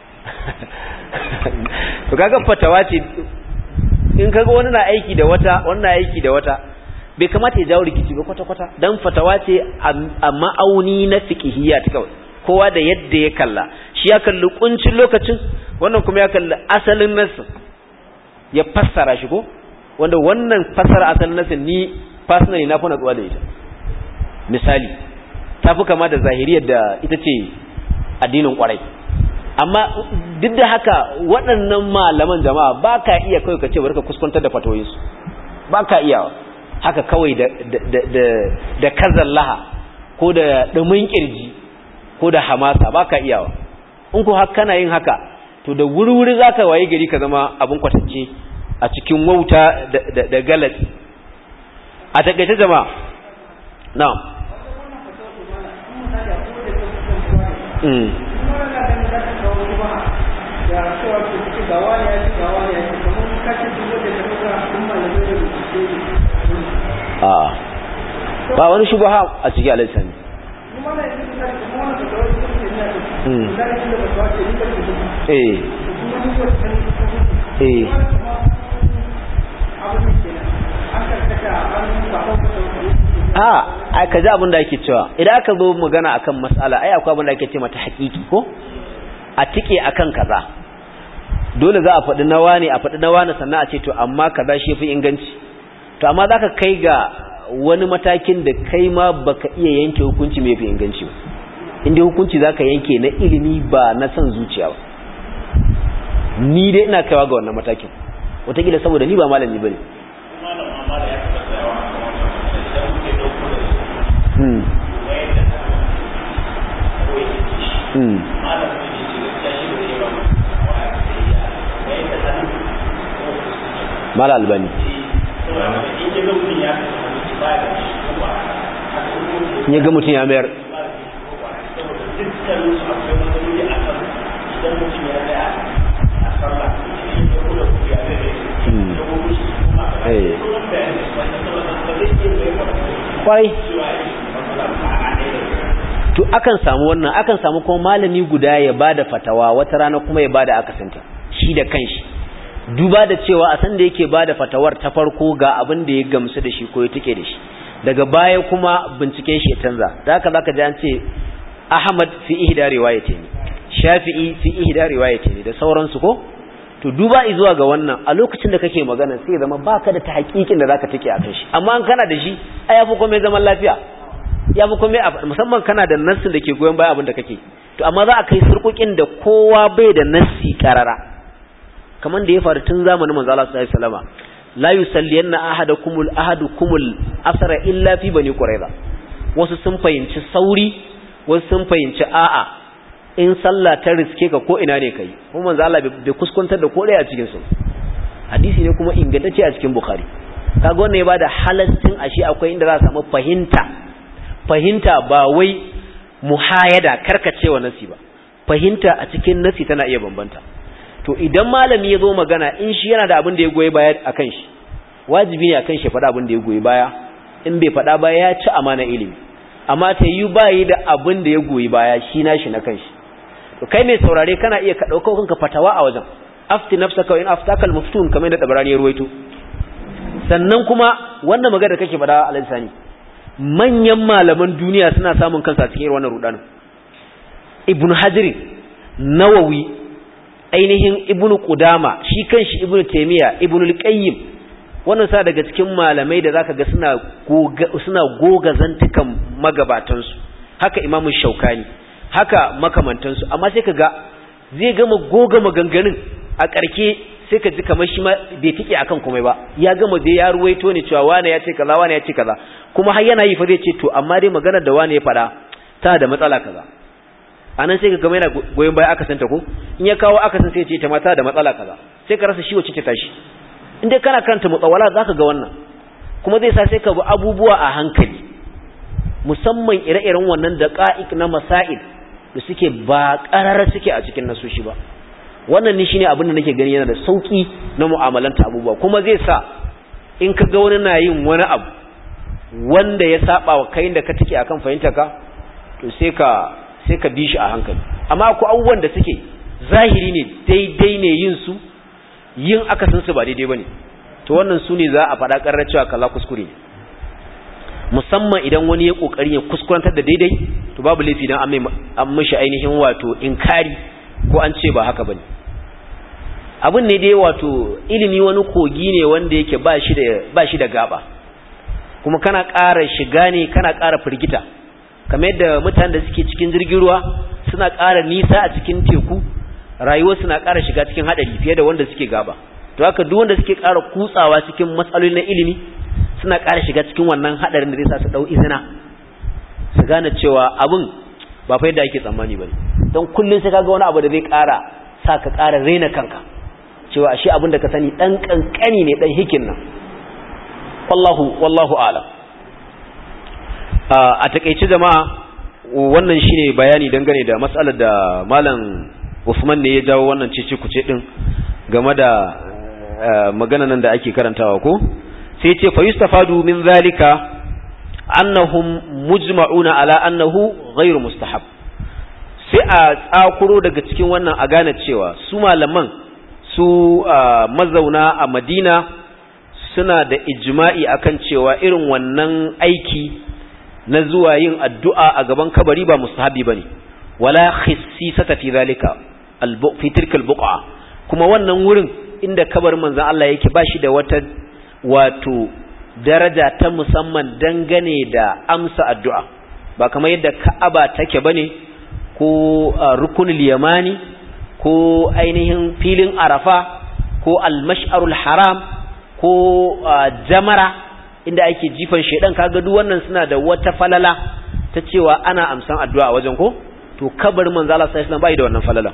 to kaga fatawa ce in kaga wani na aiki da wata wani na aiki da wata bai kamata ya jawo rikici ba kwata kwata dan fatawa ce a ma'auni na fiqhiyya ta kawai kowa da yadda ya kalla shi ya kalli kuncin lokacin wannan kuma ya kalli asalin nasin ya fassara shi ko wanda wannan fassara asalin nasin ni personally na fi natsuwa da ita misali ta fi kama da zahiriyar da ita ce addinin kwarai amma duk da haka waɗannan malaman jama'a ba ka iya kawai ka ce bari ka kuskuntar da fatoyinsu ba ka iya haka kawai da da kazallaha ko da ɗumin ƙirji ko da hamasa ba ka iyawa in ku haka kana yin haka to da wuri-wuri za ka waye gari ka zama abin kwatance a cikin wauta da galatsi a takaice jama'a na ba wani shubaha a cikin alisani eh eh a ai ka ji abin da ake cewa idan aka zo magana akan mas'ala ai akwai abin da ake ce mata haƙiƙi ko a tike akan kaza dole za a faɗi nawa ne a faɗi nawa ne sannan a ce to amma kaza shi fi inganci to amma zaka kai ga wani matakin da kai ma baka iya yanke hukunci mai fi inganci ba inda hukunci zaka yanke na ilimi ba na son zuciya ba ni dai ina kaiwa ga wannan matakin wataƙila saboda ni ba malami bane Hmm. Hmm. Mala albani. Ya ga mutum ya mayar. Kwai. to akan samu wannan akan samu kuma malami guda ya bada fatawa wata rana kuma ya bada akasinta shi da kanshi duba da cewa a san da yake bada fatawar ta farko ga abin da ya gamsu da shi ko ya tike da shi daga baya kuma binciken shi ya canza da haka zaka ji an ce Ahmad fi ihda riwayatayn Shafi'i fi ihda riwayatayn da sauransu ko to duba zuwa ga wannan a lokacin da kake magana sai zama baka da ta hakikin da zaka take akan shi amma an kana da shi ai yafi komai zaman lafiya ya fi kome musamman kana da nassin da ke goyon baya abin da kake to amma za a kai surkukin da kowa bai da nassi karara kamar da ya faru tun zamanin manzo Allah sallallahu alaihi wasallam la yusalliyanna ahadakumul ahadukumul asra illa fi bani quraiza wasu sun fahimci sauri wasu sun fahimci a'a in sallah ta riske ka ko ina ne kai kuma manzo Allah bai kuskuntar da ko a cikin su hadisi ne kuma ingantacce a cikin bukhari kaga wannan ya bada halaccin ashe akwai inda za a samu fahimta fahimta ba wai muhayada karkacewa nasi ba fahimta a cikin nasi tana iya bambanta to idan malami ya zo magana in shi yana da abin da ya goyi baya akan shi wajibi ne akan shi faɗa abin da ya goyi baya in bai faɗa ba ya ci amana ilimi amma ta yi bayi da abin da ya goyi baya shi na shi na kan shi to kai mai saurare kana iya ka ɗauka kanka fatawa a wajen afti nafsaka in aftakal muftun kamar da dabarani ya ruwaito sannan kuma wannan magana kake faɗa a lisani manyan malaman duniya suna samun kansa cikin irin wannan rudanin ibn hajirin nawawi ainihin ibnu qudama shi kanshi ibnu taymiya ibnu al-qayyim wannan sa daga cikin malamai da zaka ga suna goga suna goga zantukan magabatansu haka imamu shaukani haka makamantansu amma sai kaga zai gama goga maganganun a ƙarke sai ka ji kamar shi ma bai tike akan komai ba ya gama dai ya ruwaito ne cewa wane ya ce kaza wane ya ce kaza kuma har yana yi fa zai ce to amma dai maganar da wane ya faɗa ta da matsala kaza anan sai ka gama yana goyon baya aka santa ko in ya kawo aka san sai ya ce ta mata da matsala kaza sai ka rasa shi wacce ce tashi in dai kana karanta mutawala zaka ga wannan kuma zai sa sai ka bi abubuwa a hankali musamman ire-iren wannan daqa'iq na masail da suke ba ƙararra suke a cikin nasoshi ba wannan ni shine abin da nake gani yana da sauki na mu'amalanta abubuwa kuma zai sa in ka ga wani na yin wani abu wanda ya saba wa kai da ka take akan fahimta ka to sai ka sai ka bi shi a hankali amma akwai abubuwan da suke zahiri ne daidai ne yin su yin akasin su ba daidai bane to wannan su ne za a faɗa ƙarar cewa kaza kuskure ne musamman idan wani ya kokari ya kuskurantar da daidai to babu laifi dan an mishi ainihin wato inkari ko an ce ba haka bane abin ne dai wato ilimi wani kogi ne wanda yake ba shi da ba shi da gaba kuma kana ƙara shiga ne kana ƙara firgita kamar yadda mutanen da suke cikin jirgin ruwa suna ƙara nisa a cikin teku rayuwar suna ƙara shiga cikin hadari fiye da wanda suke gaba to haka duk wanda suke ƙara kutsawa cikin matsaloli na ilimi suna ƙara shiga cikin wannan hadarin da zai sa su dau izina su gane cewa abin ba fa yadda ake tsammani bane don kullun sai kaga wani abu da zai ƙara sa ka ƙara raina kanka cewa ashe abin da ka sani dan kankani ne dan hikin nan wallahu wallahu a'lam a takeice jama'a wannan shine bayani dangane da matsalar da malam Usman ne ya jawo wannan cece kuce din game da magana nan da ake karantawa ko sai ce fa yustafadu min zalika annahum mujma'una ala annahu ghairu mustahab sai a tsakuro daga cikin wannan a gane cewa su malaman su mazauna a Madina suna da ijma'i akan cewa irin wannan aiki na zuwa yin addu'a a gaban kabari ba mustahabi bane wala khissisata fi zalika fi tilka albuqa kuma wannan wurin inda kabarin manzon Allah yake bashi da wata wato daraja ta musamman dangane da amsa addu'a ba kamar yadda Ka'aba take bane ko rukunul yamani ko ainihin filin Arafa ko al-mash'arul haram ko jamara inda ake jifan shedan kaga duk wannan suna da wata falala ta cewa ana amsan addu'a a wajen ko to kabarin manzo Allah sallallahu alaihi wasallam bai da wannan falala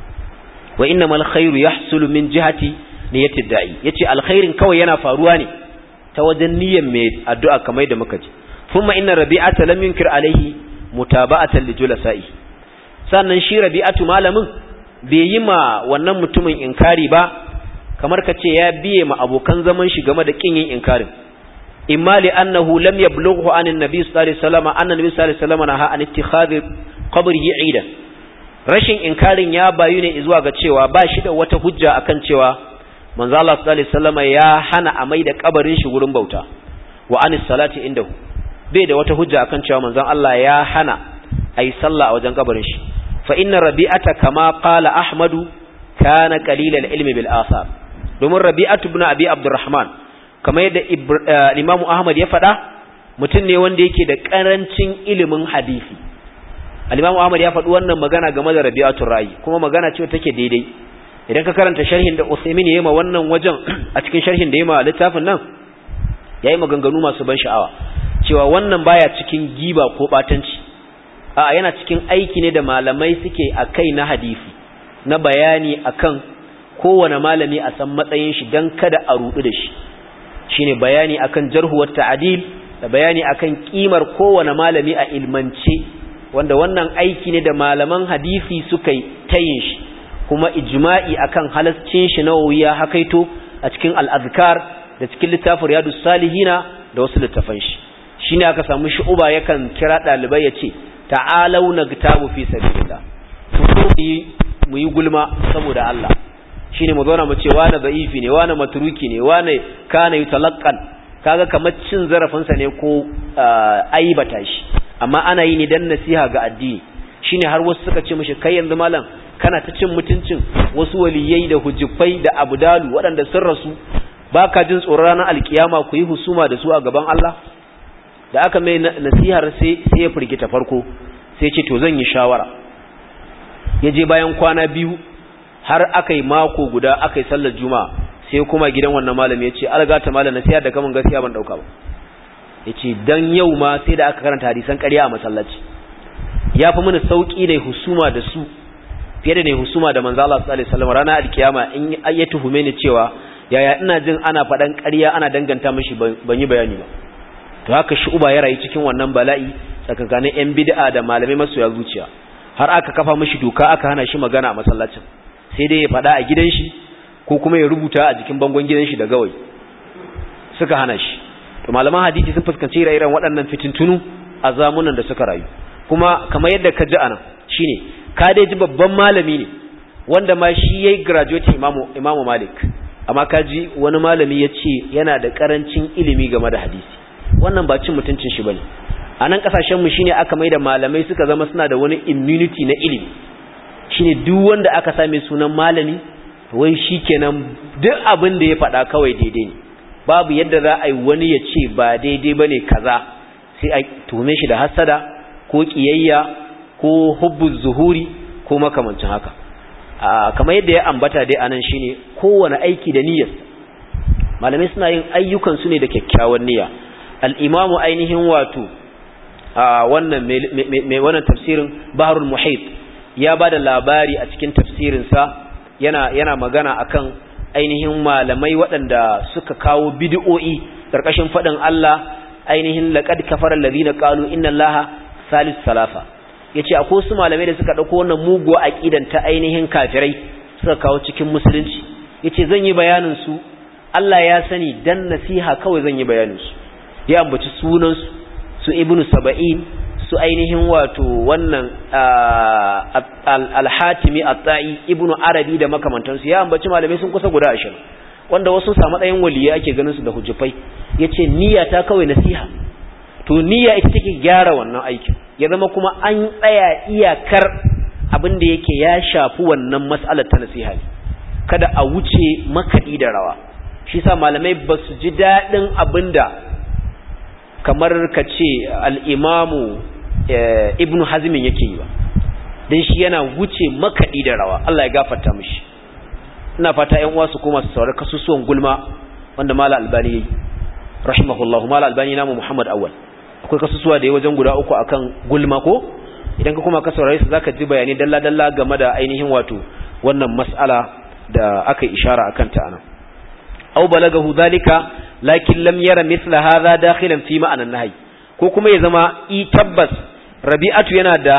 wa innamal khairu yahsulu min jihati niyyatid da'i yace alkhairin kawai yana faruwa ne ta wajen niyyar mai addu'a kamar da muka ji thumma inna rabi'ata lam yunkir alaihi mutaba'atan li julasa'i sannan shi rabi'atu malamin bai yi ma wannan mutumin inkari ba kamar ka ce ya biye ma abokan zaman shi game da kin yin inkarin imma li annahu lam yablughu an annabi sallallahu alaihi wasallam anna nabi sallallahu alaihi wasallam naha an ittikhadhi qabrihi eidan rashin inkarin ya bayu ne zuwa ga cewa ba shi da wata hujja akan cewa manzo Allah sallallahu alaihi wasallam ya hana a mai da kabarin shi gurin bauta wa anis salati indahu bai da wata hujja akan cewa manzon Allah ya hana ayi sallah a wajen kabarin shi fa inna rabi'ata kama qala ahmadu kana qalilal ilmi bil athar domin rabi'atu ibn abi abdurrahman kamar yadda imam ahmad ya faɗa mutum ne wanda yake da karancin ilimin hadisi al-imam ahmad ya faɗi wannan magana game da rabi'atul ra'i kuma magana ce take daidai idan ka karanta sharhin da Usaimin ya yi ma wannan wajen a cikin sharhin da ya ma littafin nan ya yi maganganu masu ban sha'awa cewa wannan baya cikin giba ko batanci a yana cikin aiki ne da malamai suke a kai na hadisi na bayani akan kowane malami a san matsayin shi don kada a rudu da shi shine bayani akan jarhuwar ta'adil da bayani akan kimar kowane malami a ilmance wanda wannan aiki ne da malaman hadisi suka yi tayin shi kuma ijma'i akan halascin shi na wuya hakaito a cikin al-azkar da cikin littafin riyadus salihina da wasu littafan shi shine aka samu shu'uba yakan kira dalibai yace ta'alau nagtabu fi sabilillah mu yi gulma saboda Allah shine mu zauna mu ce wani da'ifi ne wani matruki ne wani kana yutalaqqan kaga kamar cin zarafin sa ne ko aibata shi amma ana yi ne dan nasiha ga addini shine har wasu suka ce mishi kai yanzu malam kana ta cin mutuncin wasu waliyai da hujjufai da abdalu waɗanda sun rasu baka jin tsoron ranar alkiyama ku yi husuma da su a gaban Allah da aka mai nasihar sai sai ya firgita farko sai ce to zan yi shawara ya je bayan kwana biyu har aka yi mako guda aka yi sallar juma'a sai kuma gidan wannan malami ya ce algata malam nasiha da kamun gaskiya ban dauka ba ya ce don yau ma sai da aka karanta hadisan ƙarya a masallaci ya fi mini sauƙi ne husuma da su fiye da ne husuma da manzo Allah sallallahu alaihi wasallam ranar alkiyama in ya tuhume ni cewa yaya ina jin ana faɗan ƙarya ana danganta mishi ban yi bayani ba to haka shi uba ya rayu cikin wannan bala'i tsakankanin yan bid'a da malamai masoya zuciya har aka kafa mishi doka aka hana shi magana a masallacin sai dai ya faɗa a gidan shi ko kuma ya rubuta a jikin bangon gidan shi da gawai suka hana shi to malaman hadisi sun fuskanci ire-iren waɗannan fitintunu a zamunan da suka rayu kuma kamar yadda ka ji anan shine ka dai ji babban malami ne wanda ma shi yayi graduate imamu imamu malik amma ka ji wani malami ya ce yana da karancin ilimi game da hadisi wannan ba cin mutuncin shi bane a nan kasashen mu shine aka maida malamai suka zama suna da wani immunity na ilimi shine duk wanda aka same sunan malami wai shikenan duk abin da ya faɗa kawai daidai ne babu yadda za a yi wani ya ce ba daidai bane kaza sai a tuhume shi da hasada ko kiyayya ko hubbuz zuhuri ko makamancin haka kamar yadda ya ambata dai anan shine kowane aiki da niyyarsa malamai suna yin ayyukan su ne da kyakkyawan niyya al-imamu ainihin wato wannan mai wannan tafsirin baharul muhit ya bada labari a cikin tafsirin sa yana yana magana akan ainihin malamai waɗanda suka kawo bid'o'i karkashin fadin Allah ainihin laqad kafara alladhina qalu inna allaha salis salafa yace akwai su malamai da suka dauko wannan mugo aqidan ta ainihin kafirai suka kawo cikin musulunci yace zan yi bayanin su Allah ya sani dan nasiha kawai zan yi bayanin su ya ambaci sunan su su ibnu saba'in su ainihin wato wannan al-hatimi at-ta'i ibnu arabi da makamantansu ya ambaci malamai sun kusa guda 20 wanda wasu samu ɗayan waliya ake ganin su da hujjafai yace niyya ta kawai nasiha to niyya ita take gyara wannan aikin ya zama kuma an tsaya iyakar abin da yake ya shafi wannan mas'alar ta nasiha ne kada a wuce makaɗi da rawa shi sa malamai ba su ji daɗin abin da kamar ka ce al'imamu ibnu hazmin yake yi ba don shi yana wuce makaɗi da rawa Allah ya gafarta mishi ina fata ‘yan uwa su koma su saurari kasusuwan gulma wanda mala albani ya yi rahimahullahu mala albani namu muhammad awal akwai kasusuwa da ya wajen guda uku akan gulma ko idan ka kuma ka saurare su zaka ji bayani dalla dalla game da ainihin wato wannan mas'ala da aka ishara akan ta anan aw balagahu zalika lakin lam yara mithla hadha dakhilan fi ma'anan nahy ko kuma ya zama i tabbas rabi'atu yana da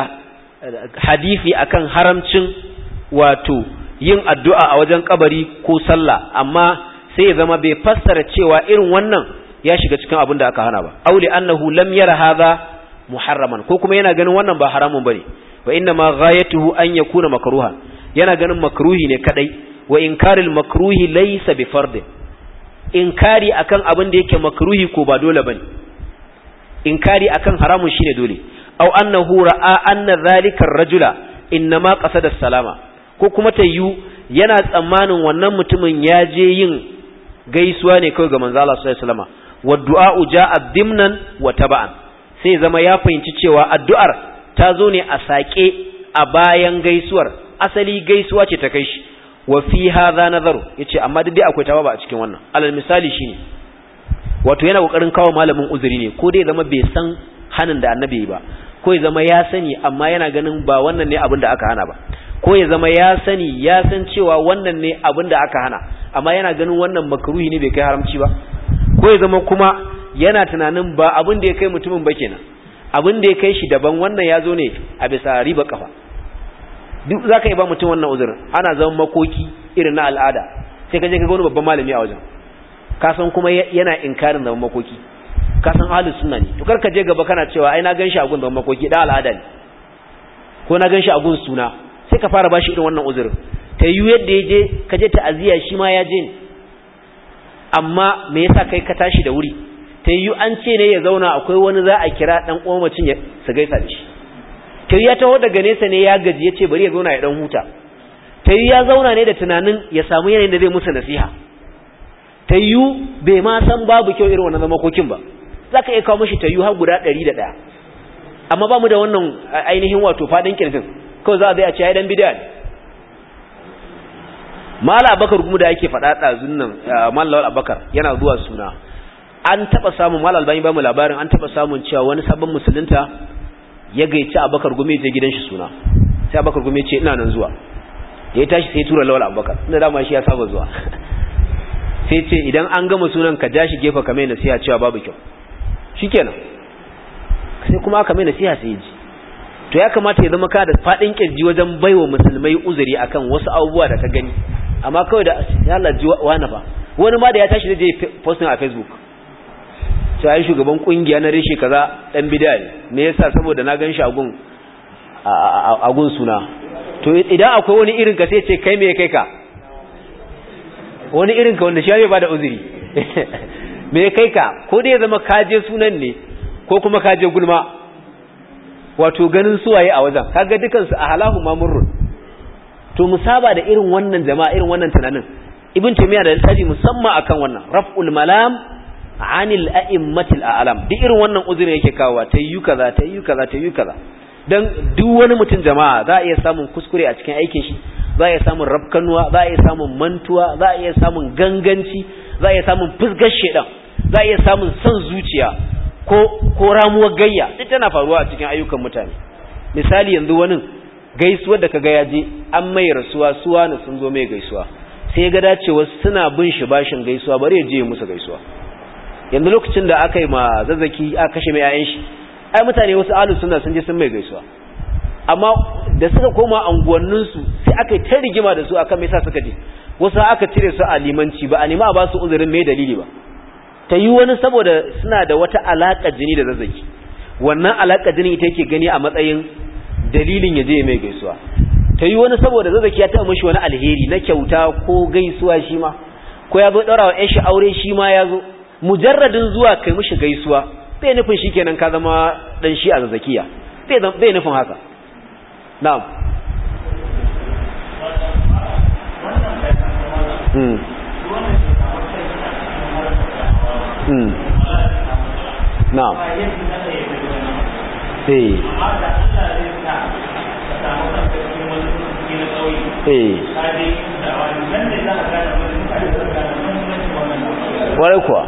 hadisi akan haramcin wato yin addu'a a wajen kabari ko sallah amma sai ya zama bai fassara cewa irin wannan ya shiga cikin abin da aka hana ba auli annahu lam yara hadha muharraman ko kuma yana ganin wannan ba haramun bane wa inna ma ghayatuhu an yakuna makruha yana ganin makruhi ne kadai wa inkaril makruhi laysa bi fard inkari akan abin da yake makruhi ko ba dole bane inkari akan haramun shine dole aw annahu ra'a anna dhalika ar-rajula inma qasada salama ko kuma tayyu yana tsammanin wannan mutumin ya je yin gaisuwa ne kawai ga manzo Allah sallallahu alaihi wasallam waddu'a'u ja'a dimnan wa taba'an sai zama ya fahimci cewa addu'ar ta zo ne a sake a bayan gaisuwar asali gaisuwa ce ta kai shi wa fi hadha nazaru yace amma duk dai akwai tawaba a cikin wannan alal misali shine wato yana kokarin kawo malamin uzuri ne ko dai zama bai san hanin da annabi ba ko ya zama ya sani amma yana ganin ba wannan ne abin da aka hana ba ko ya zama ya sani ya san cewa wannan ne abin da aka hana amma yana ganin wannan makruhi ne bai kai haramci ba ko ya zama kuma yana tunanin ba abin da ya kai mutumin ba kenan abin da ya kai shi daban wannan ya zo ne a bisa riba kafa duk za ka yi ba mutum wannan uzurin ana zaman makoki irin na al'ada sai ka je ka ga wani babban malami a wajen ka san kuma yana inkarin zaman makoki ka san ahlus sunna ne to kar ka je gaba kana cewa ai na gan shi a gun zaman makoki da al'ada ne ko na gan shi a gun suna sai ka fara bashi irin wannan uzurin ta yi yadda ya je ka je ta'aziyya shi ma ya je ne amma me yasa kai ka tashi da wuri ta yi an ce ne ya zauna akwai wani za a kira dan uwan ya su gaisa da shi kai ya taho daga nesa ne ya gaji ya ce bari ya zauna ya dan huta ta yi ya zauna ne da tunanin ya samu yanayin da zai musu nasiha ta yi bai ma san babu kyau irin wannan zamakokin ba za ka iya kawo mashi ta yi har guda ɗari da ɗaya amma ba mu da wannan ainihin wato faɗin ƙirjin kawai za a zai a ce ya dan bidiya ne mala abakar kuma da yake faɗa ɗazun nan mala abakar yana zuwa suna an taɓa samun mala albani ba mu labarin an taɓa samun cewa wani sabon musulunta ya gaici abakar gumi je gidan shi suna sai abakar gumi ce ina nan zuwa ya tashi sai tura lawal abakar inda dama shi ya saba zuwa sai ce idan an gama sunan ka ja shi gefe ka mai nasiha cewa babu kyau shikenan sai kuma aka mai nasiha sai ya ji to ya kamata ya zama ka da faɗin kirji wajen baiwa musulmai uzuri akan wasu abubuwa da ka gani amma kawai da ya laji wani ba wani ma da ya tashi da je posting a facebook sai ai shugaban kungiya na reshe kaza dan bid'a ne me yasa saboda na gan shi a gun a gun suna to idan akwai wani irin ka sai ce kai me kai ka wani irin ka wanda shi bai bada uzuri me kai ka ko dai ya zama kaje sunan ne ko kuma kaje gulma wato ganin suwaye a wajen kaga dukan su a halahu mamurrun to musaba da irin wannan jama'a irin wannan tunanin ibn taymiya da littafi musamman akan wannan raf'ul malam anil a'immatil a'lam duk irin wannan uzuri yake kawo tayyu kaza tayyu kaza tayyu kaza dan duk wani mutum jama'a za a iya samun kuskure a cikin aikin shi za a iya samun rafkanuwa za a iya samun mantuwa za a iya samun ganganci za a iya samun fusgar shedan za a iya samun son zuciya ko ko ramuwar gayya duk tana faruwa a cikin ayyukan mutane misali yanzu wani gaisuwar da kaga ya je an mai rasuwa suwa na sun zo mai gaisuwa sai ga dacewa suna bin shi bashin gaisuwa bari ya je musu gaisuwa yanzu lokacin da aka yi ma zazzaki aka kashe mai 'ya'yan shi ai mutane wasu ahlus sunna sun je sun mai gaisuwa amma da suka koma anguwanninsu sai aka yi ta rigima da su akan me yasa suka je wasu aka cire su a limanci ba a nema a ba su uzurin mai dalili ba ta yi wani saboda suna da wata alaƙa jini da zazzaki wannan alaƙa jini ita yake gani a matsayin dalilin ya je mai gaisuwa ta yi wani saboda zazzaki ya taɓa mashi wani alheri na kyauta ko gaisuwa shi ma ko ya zo ɗaura wa shi aure shi ma ya zo mujarradin zuwa kai mishi gaisuwa bai nufin shi kenan ka zama ɗan shi a zazzakiya bai nufin haka na'am Hmm. Hmm. Na'am. Eh. Eh. Ware kuwa.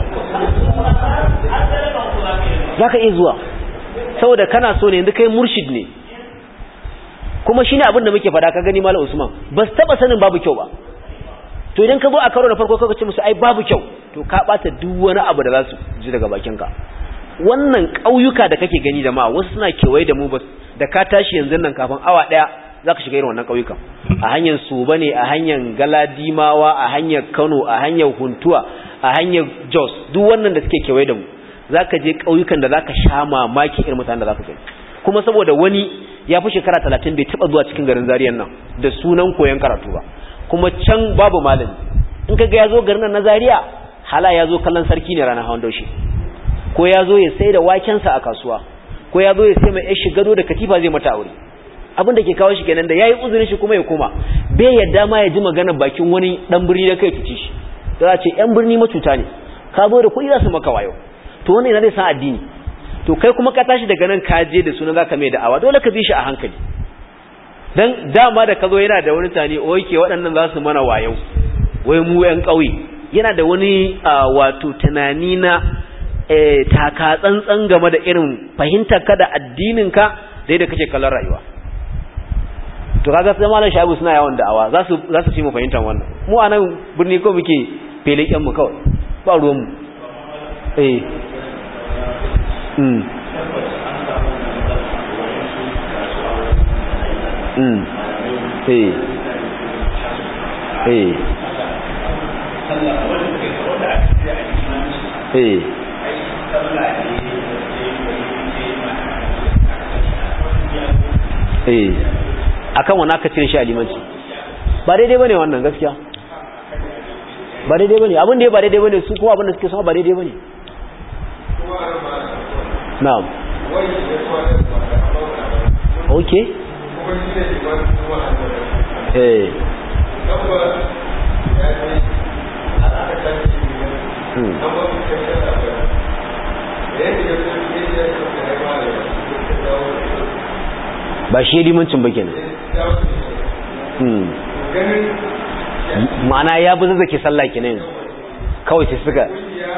Za ka iya zuwa, saboda kana so ne yanzu kai murshid ne, kuma shi ne abin da muke fada ka gani Malam Usman, ba su taɓa sanin babu kyau ba. to idan ka zo a karo da farko ka ce musu ai babu kyau to ka bata duk wani abu da za su ji daga bakinka wannan ƙauyuka da kake gani jama'a wasu suna kewaye da mu ba da ka tashi yanzu nan kafin awa ɗaya za ka shiga irin wannan ƙauyukan a hanyar suba ne a hanyar galadimawa a hanyar kano a hanyar huntuwa a hanyar jos duk wannan da suke kewaye da mu za ka je ƙauyukan da za ka sha mamaki irin mutanen da za ka gani kuma saboda wani ya fi shekara talatin bai taɓa zuwa cikin garin zariyan nan da sunan koyon karatu ba kuma can babu malami in kaga yazo garin na Zaria hala yazo kallon sarki ne ranar hawan daushe ko yazo ya sai da waken sa a kasuwa ko yazo ya sai mai yar shigado da katifa zai mata aure abin da ke kawo shi kenan da yayi uzurin shi kuma ya koma bai yadda ma ya ji magana bakin wani dan birni da kai tuci shi da ce yan birni macuta ne ka zo da kuɗi za su maka wayo to wannan yana zai san addini to kai kuma ka tashi daga nan ka je da sunan zaka mai da'awa dole ka bi shi a hankali dan dama da kazo yana da wani tani oke waɗannan za su mana wayau wai mu ƴan ƙauye yana da wani wato tunani na taka tsantsan game da irin fahimtar ka da addinin ka da da kake kallon rayuwa to kaga sai malam shabu suna yawan da'awa za su za su ci mu fahimtar wannan mu anan birni ko muke feliken mu kawai ba ruwan mu eh mm mm eh eh eh eh akan wani aka cire shi a limanci ba daidai bane wannan gaskiya ba daidai bane abin da ya ba daidai bane su kuma abin da suke sama ba daidai bane na'am okay eh ba shi limancin ba kenan ma'ana ya bi zazzake sallah kenan yanzu kawai sai suka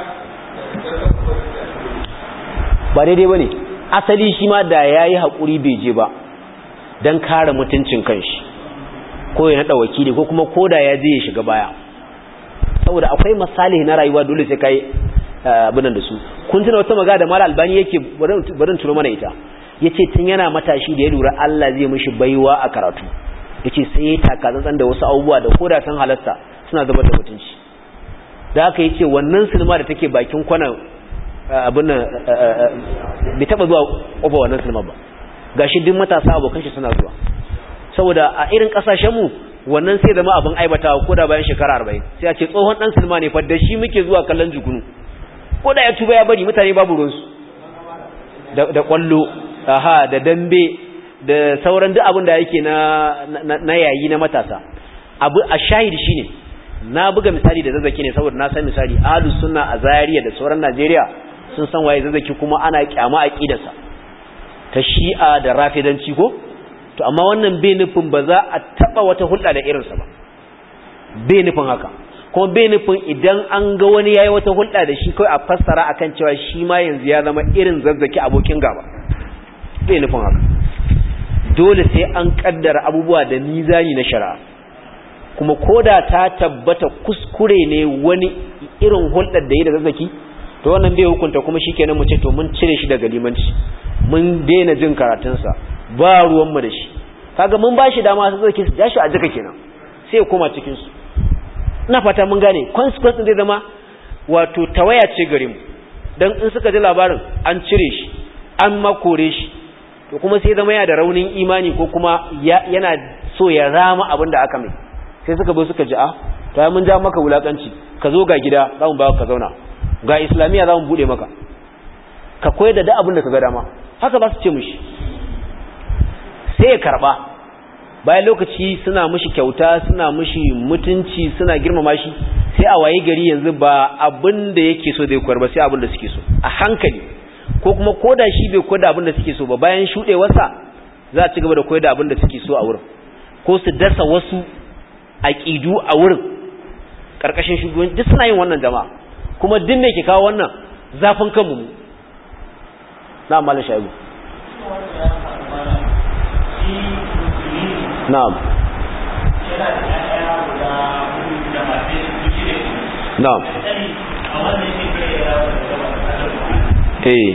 ba daidai ba ne asali shi ma da ya yi haƙuri bai je ba don kare mutuncin kanshi ko ya naɗa wakili ko kuma koda ya je ya shiga baya saboda akwai misali na rayuwa dole sai kai abinan da su kun tuna wata magana da mara albani yake barin tuno mana ita ya ce tun yana matashi da ya lura Allah zai mishi baiwa a karatu ya ce sai ya taka tsantsan da wasu abubuwa da koda sun halasta suna zama da mutunci da haka ya ce wannan sinima da take bakin kwanan abin nan bai taba zuwa ƙofa wannan sinima ba ga shi duk matasa abokan shi suna zuwa saboda a irin ƙasashenmu wannan sai zama abin aibatawa ko da bayan shekara arba'in sai a ce tsohon ɗan sinima ne fa da shi muke zuwa kallon jukunu ko da ya tuba ya bari mutane babu ruwansu da ƙwallo aha da dambe da sauran duk abin da yake na yayi na matasa abu a shahid shine na buga misali da zazzaki ne saboda na san misali ahlus sunna a Zaria da sauran Najeriya sun san waye zazzaki kuma ana kyama aqidarsa ta Shi'a da Rafidanci ko to amma wannan bai nufin ba za a taba wata hulɗa da irinsa ba bai nufin haka kuma bai nufin idan an ga wani yayi wata hulɗa da shi kai a fassara akan cewa shi ma yanzu ya zama irin zazzaki abokin gaba bai nufin haka dole sai an kaddara abubuwa da mizani na shari'a kuma koda ta tabbata kuskure ne wani irin hulɗar da yi da zazzaki to wannan bai hukunta kuma shikenan mu ce to mun cire shi daga limanci mun daina jin karatunsa ba ruwan mu da shi kaga mun bashi dama su zazzaki su dashi a jika kenan sai ya koma cikin su ina fata mun gane consequence zai zama wato tawaya ce gare mu dan in suka ji labarin an cire shi an makore shi to kuma sai zama yana da raunin imani ko kuma yana so ya rama abin da aka mai sai suka bi suka ji a to ya mun ja maka wulakanci ka zo ga gida za mu ba ka zauna ga islamiyya za mu bude maka ka koyar da duk abin da ka ga dama haka ba su ce mushi sai ya karba bayan lokaci suna mushi kyauta suna mushi mutunci suna girmama shi sai a waye gari yanzu ba abin da yake so zai koyar ba sai abin da suke so a hankali ko kuma koda shi bai koyar da abin da suke so ba bayan shudewarsa za a ci gaba da koyar da abin da suke so a wurin ko su dasa wasu aqidu a wurin karkashin shugabanci duk suna yin wannan jama'a kuma duk me ke kawo wannan zafin kanmu mu na malam shaibu na'am na'am eh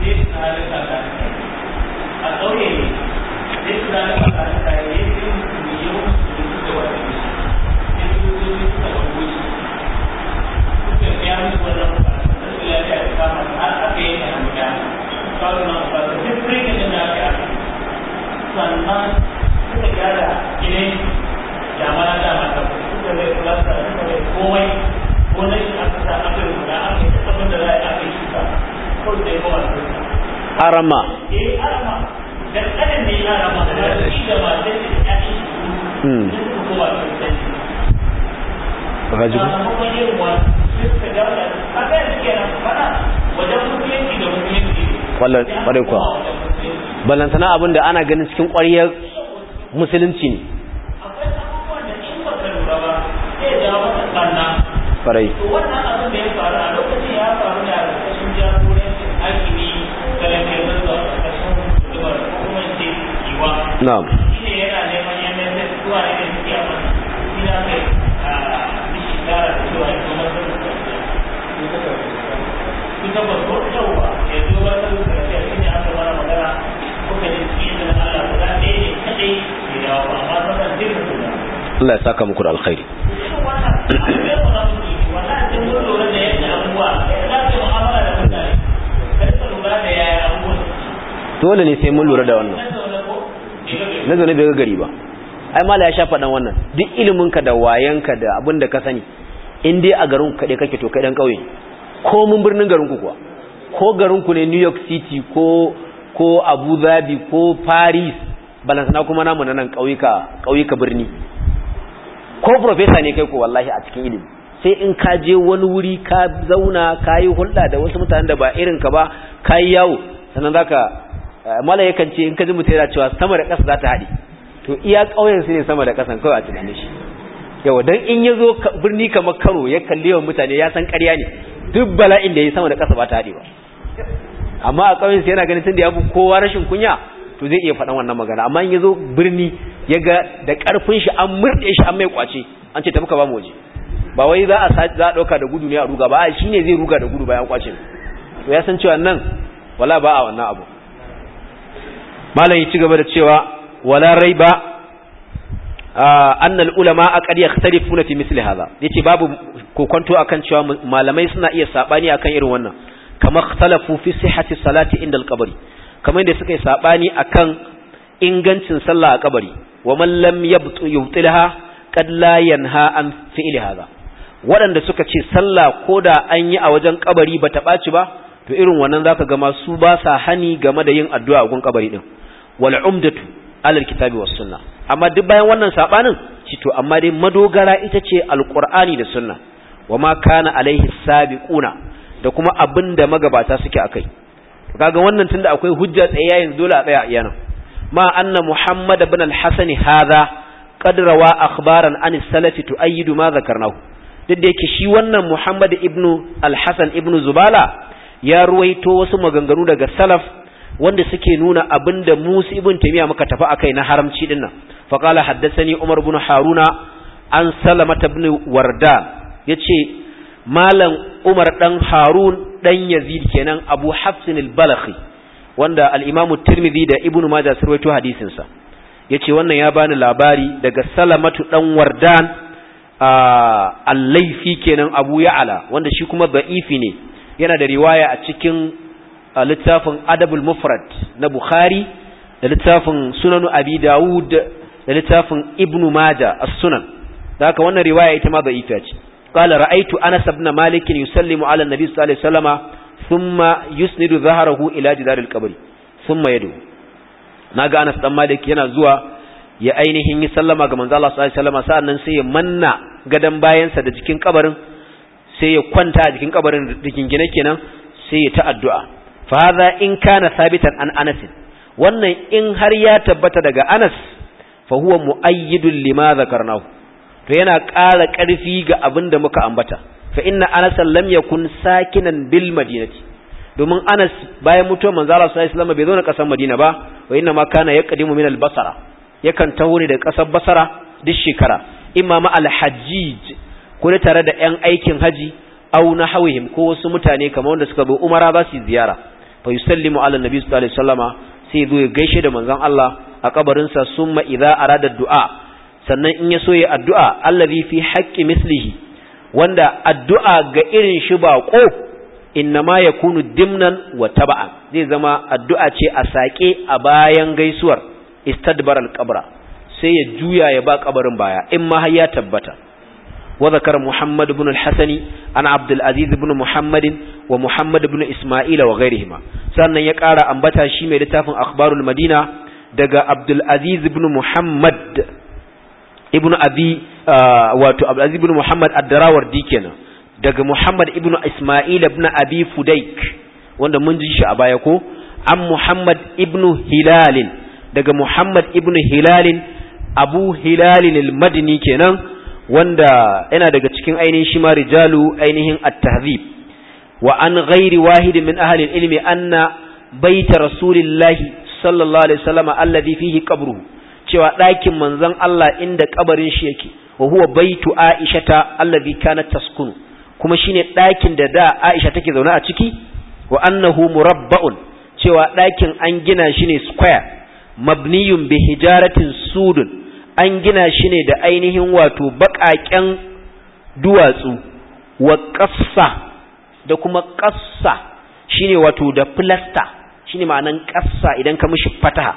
a ƙauye ne sai su zane a kan kayan yin miliyon da wata ne sai su zo su suka ɗauko shi suka biya musu wannan bukatu da su lafiya da kama har aka yi da hannu da kawo na bukatu duk rikin da aka yi sannan suka gyara gidan damana dama ta suka bai kulasta suka bai komai gonar shi aka sa aka yi guda aka yi abin da za a yi aka yi shuka kawai sai kowa su arama eh arama dan kadan ne arama da shi da masu da ƴaƴan shi hmm sun suka kowa su sai rajibu sakamakon yin wa sai suka dawo da haka yanzu kenan fada wajen musulunci da musulunci Wallan- ƙwarai kuwa. balantana abin da ana ganin cikin ƙwariyar musulunci ne akwai abubuwan da in baka lura ba zai jawo maka ɓanna ƙwarai to wannan abin da ya faru a lokacin ya faru da ƙarƙashin jagorancin hakimi galantar zuwa ƙarƙashin hukumar kuma ce yiwa na'am shi ne yana neman MSS zuwa ne da suke a mana shi na kai a mishi gara da cewa ya kuma sun su ta ba ko yauwa ya zo ba ta zuwa karshe shi ne aka mana magana kuka ji cikin da Allah guda ɗaya ne kaɗai ya dawo ba amma sauran duka su da Allah ya saka muku da alkhairi irin wannan abin da ba za mu yi wannan sun mun lura da yadda abubuwa ya za ka mu'amala da mutane ka rika lura da yaya abubuwan dole ne sai mun lura da wannan na zaune ko na zaune bai ga gari ba ai mala ya sha faɗan wannan duk iliminka da wayanka da abin da ka sani in dai a garin kaɗai kake to kai ɗan ƙauye ne. ko mun birnin garinku kuwa ko garinku ne new york city ko ko abu dhabi ko paris balansana kuma namu na nan ƙauyuka ƙauyuka birni ko professor ne kai ko wallahi a cikin ilimi sai in ka je wani wuri ka zauna ka yi hulɗa da wasu mutanen da ba irin ka ba ka yi yawo sannan zaka mala yakan ce in ka ji mutum yana cewa sama da ƙasa za ta haɗe to iya ƙauyen su ne sama da ƙasan kawai a tunanin shi yawa dan in ya zo birni kamar karo ya kalli yawan mutane ya san ƙarya ne duk bala'in da ya sama da ƙasa ba ta haɗe ba amma a ƙauyen su yana ganin tun da ya fi kowa rashin kunya to zai iya faɗan wannan magana amma in ya zo birni ya ga da ƙarfin shi an murɗe shi an mai ƙwace an ce tafi ka ba mu waje ba wai za a za a ɗauka da gudu ne a ruga ba shi ne zai ruga da gudu bayan ƙwace to ya san cewa nan wala ba a wannan abu malam ya ci gaba da cewa wala raiba annal ulama aqad yakhtalifuna fi misli hadha yace babu kokonto akan cewa malamai suna iya sabani akan irin wannan kama ikhtalafu fi sihhati salati inda al-qabri kamar yadda suka yi sabani akan ingancin sallah a kabari wa man lam yabtu yubtilha qad la yanha an fi'li hadha waɗanda suka ce sallah koda an yi a wajen kabari bata ɓaci ba to irin wannan zaka ga masu ba sa hani game da yin addu'a a gun kabari din wal umdatu alal kitabi was sunna amma duk bayan wannan sabanin ci to amma dai madogara ita ce alqur'ani da sunna wama kana alaihi sabiquna da kuma abinda magabata suke akai kaga wannan tunda akwai hujja tsaye yanzu dole a tsaya a yana ma anna muhammad ibn al-hasan hadha qad rawa akhbaran an salafi tu'ayyidu ma zakarnahu duk da yake shi wannan muhammad ibn al-hasan ibn zubala ya ruwaito wasu maganganu daga salaf wanda suke nuna abinda Musa ibn Taymiyyah muka tafi akai na haramci dinnan fa qala haddathani Umar ibn Haruna an Salama ibn Wardan yace malam Umar dan Harun dan Yazid kenan Abu Hafs al-Balakhi wanda al-Imam Tirmidhi da Ibn Majah sun rawaito hadisin sa yace wannan ya bani labari daga Salamatu dan Wardan al-Laifi kenan Abu Ya'la wanda shi kuma da'ifi ne yana da riwaya a cikin littafin adabul mufrad na bukhari da littafin sunanu abi dawud da littafin ibnu maja as-sunan da haka wannan riwaya ita ma da'ifa ce qala ra'aytu anas ibn malik yusallimu ala an-nabi sallallahu alaihi wasallama thumma yusnidu dhahrahu ila jidar al-qabr thumma yadu naga anas dan malik yana zuwa ya ainihin yi sallama ga manzo Allah sallallahu alaihi wasallama sa'annan sai ya manna gadan bayansa da jikin kabarin sai ya kwanta a jikin kabarin da gine kenan sai ya ta addu'a fa hadha in kana sabitan an Anas wannan in har ya tabbata daga Anas fa huwa muayyidun lima zakarnahu to yana ƙara ƙarfi ga abin da muka ambata fa inna Anas lam yakun sakinan bil madinati domin Anas bayan mutuwar manzo Allah sallallahu alaihi wasallam bai zo na kasar Madina ba wa inna ma kana yaqdimu min al basara yakan taho ne da kasar Basra duk shekara imma ma al hajjij ko tare da yan aikin haji au nahawihim ko wasu mutane kamar wanda suka zo umara za su ziyara fa yusallimu ala nabi sallallahu alaihi wasallama sai zo ya gaishe da manzon Allah a kabarin sa summa idza arada du'a sannan in ya so ya addu'a allazi fi haqqi mislihi wanda addu'a ga irin shi bako innama yakunu dimnan wa taba'an zai zama addu'a ce a sake a bayan gaisuwar istadbar al-qabra sai ya juya ya ba kabarin baya in ma har ya tabbata وذكر محمد بن الحسن عن عبد العزيز بن محمد ومحمد بن إسماعيل وغيرهما سألنا يقار أنبتا شيمي لتافن أخبار المدينة دقى عبد العزيز بن محمد ابن أبي آه واتو عبد العزيز بن محمد الدراور ديكنا دقى محمد ابن إسماعيل بن أبي فديك wanda mun ji shi a baya ko an Muhammad ibn Hilal daga Muhammad ibn Hilal Abu Hilal al-Madini kenan wanda yana daga cikin ainihin shi ma rijalu ainihin at-tahzib wa an ghairi wahid min ahli al-ilmi anna baita rasulillahi sallallahu alaihi wasallam alladhi fihi qabruhu cewa ɗakin manzon Allah inda kabarin shi yake wa huwa baitu aishata alladhi kanat taskunu kuma shine ɗakin da da Aisha take zaune a ciki wa annahu murabba'un cewa ɗakin an gina shi ne square mabniyun bi hijaratin sudun an gina shi ne da ainihin wato baƙaƙen duwatsu wa ƙassa da kuma ƙassa shine wato da filasta shine ma'anan ƙassa idan ka mishi fataha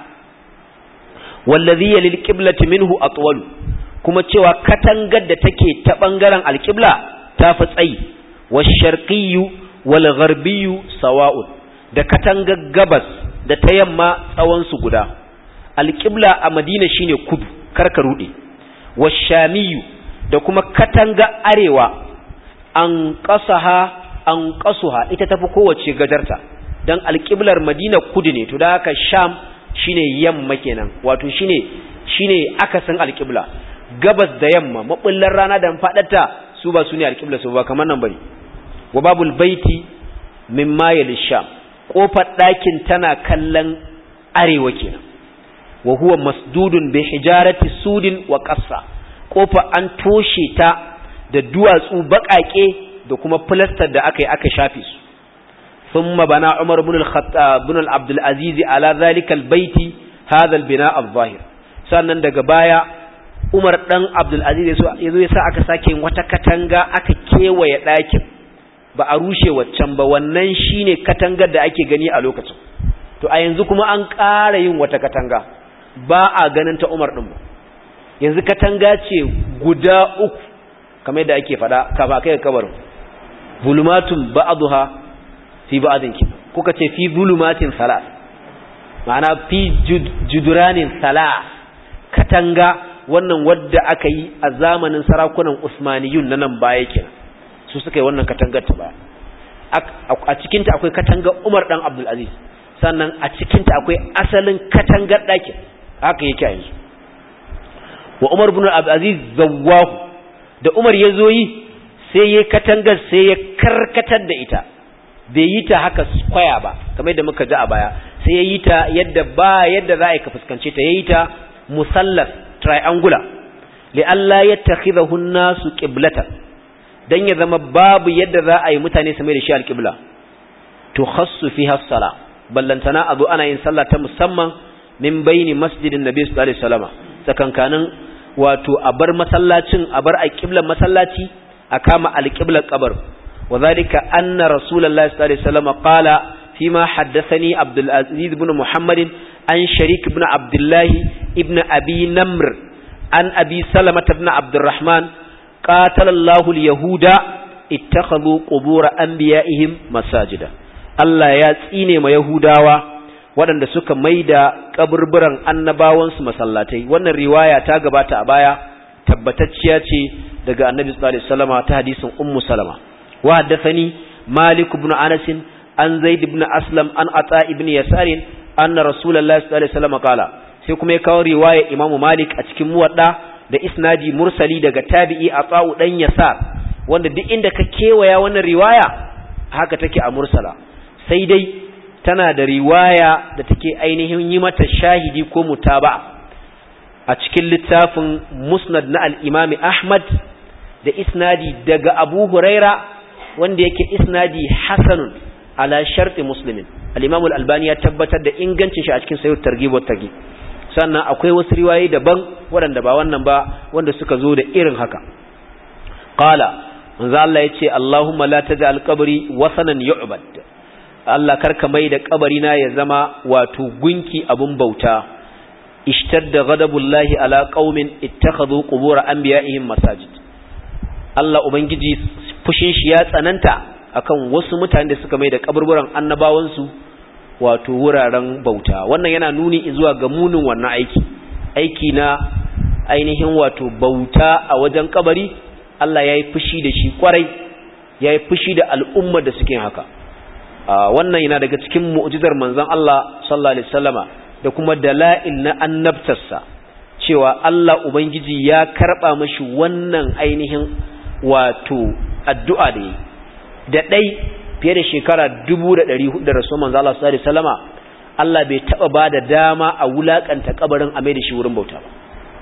wallazi yalil qiblati minhu atwalu kuma cewa katangar da take ta bangaren alqibla ta fi tsayi washarqiyyu wal gharbiyyu sawa'un da katangar gabas da ta yamma tsawon su guda alqibla a madina shine kudu karka rude washamiyu da kuma katanga arewa an qasaha an qasuha ita tafi kowace gajarta dan alqiblar madina kudu ne to da haka sham shine yamma kenan wato shine shine akasin alqibla gabas da yamma mabullar rana da fadarta su ba su ne alqibla su ba kamar nan bane wa babul baiti mimma yalisham kofar ɗakin tana kallon arewa kenan wa huwa masdudun bi hijarati sudin wa qassa kofa an toshe ta da duwatsu baƙaƙe da kuma plaster da aka yi aka shafe su thumma bana umar ibn al-khattab ibn al-abd al-aziz ala zalika al-baiti hadha al-bina al-zahir sannan daga baya umar dan abdul aziz yazo yasa aka sake wata katanga aka kewaye ɗakin ba a rushe waccan ba wannan shine katangar da ake gani a lokacin to a yanzu kuma an ƙara yin wata katanga ba a ganin ta Umar din ba yanzu katanga ce guda uku kamar yadda ake fada kafa kai kabarin zulumatun ba'dha fi ba'din ki kuka ce fi zulumatin salat ma'ana fi juduranin salat katanga wannan wadda aka yi a zamanin sarakunan Usmaniyun na nan baya kenan su suka yi wannan katangar ta baya a cikinta akwai katangar Umar dan Abdul Aziz sannan a cikinta akwai asalin katangar ɗakin haka yake a yanzu wa Umar bin Abdul Aziz zawwahu da Umar ya zo yi sai ya katangar sai ya karkatar da ita bai yi ta haka square ba kamar yadda muka ji a baya sai ya yi ta yadda ba yadda za a yi ka fuskance ta ya yi ta musallas triangular li Allah ya takhidahu an-nasu qiblatan dan ya zama babu yadda za a yi mutane su mai da shi alqibla to khassu fiha as-sala ballantana azu ana yin sallah ta musamman min baini masjidin nabi sallallahu alaihi wasallam tsakankanin wato a bar masallacin a bar alqiblan masallaci a kama alqiblar kabar وذلك أن رسول الله صلى الله عليه وسلم قال فيما حدثني عبد العزيز بن محمد عن شريك بن عبد الله ابن أبي نمر عن أبي سلمة بن عبد الرحمن قاتل الله اليهود اتخذوا قبور أنبيائهم مساجدا Allah ya tsine ma Yahudawa waɗanda suka maida kaburburan annabawansu masallatai wannan riwaya ta gabata a baya tabbatacciya ce daga Annabi sallallahu alaihi wasallam ta hadisin Ummu Salama wa haddathani Malik ibn Anas an Zaid ibn Aslam an Ata ibn Yasar anna Rasulullahi sallallahu alaihi wasallam qala sai kuma ya kawo riwaya Imam Malik a cikin muwadda da isnadi mursali daga tabi'i Ata dan Yasar wanda duk inda ka kewaya wannan riwaya haka take a mursala sai dai tana da riwaya da take ainihin yi mata shahidi ko mutaba a cikin littafin musnad na al'imami ahmad da isnadi daga abu huraira wanda yake isnadi hasanun ala sharti muslimin al'imamul albani ya tabbatar da ingancin shi a cikin sayar targibar tagi sannan akwai wasu riwaye daban waɗanda ba wannan ba wanda suka zo da irin haka qala manzo Allah yace Allahumma la taj'al qabri wasanan yu'bad Allah karka mai da kabarina ya zama wato gunki abun bauta ishtadda ghadabullahi ala qaumin ittakhadhu qubur anbiya'ihim masajid Allah ubangiji fushin shi ya tsananta akan wasu mutane da suka mai da kaburburan annabawansu wato wuraren bauta wannan yana nuni zuwa ga munin wannan aiki aiki na ainihin wato bauta a wajen kabari Allah ya yi fushi da shi kwarai ya yi fushi da al'ummar da suke haka wannan yana daga cikin mu'jizar manzon Allah sallallahu alaihi wasallama da kuma dala'il na annabtarsa cewa Allah ubangiji ya karba mashi wannan ainihin wato addu'a da yi da dai fiye da shekara 1400 da rasul manzon Allah sallallahu alaihi wasallama Allah bai taba bada dama a wulakanta kabarin a mai da shi wurin bauta ba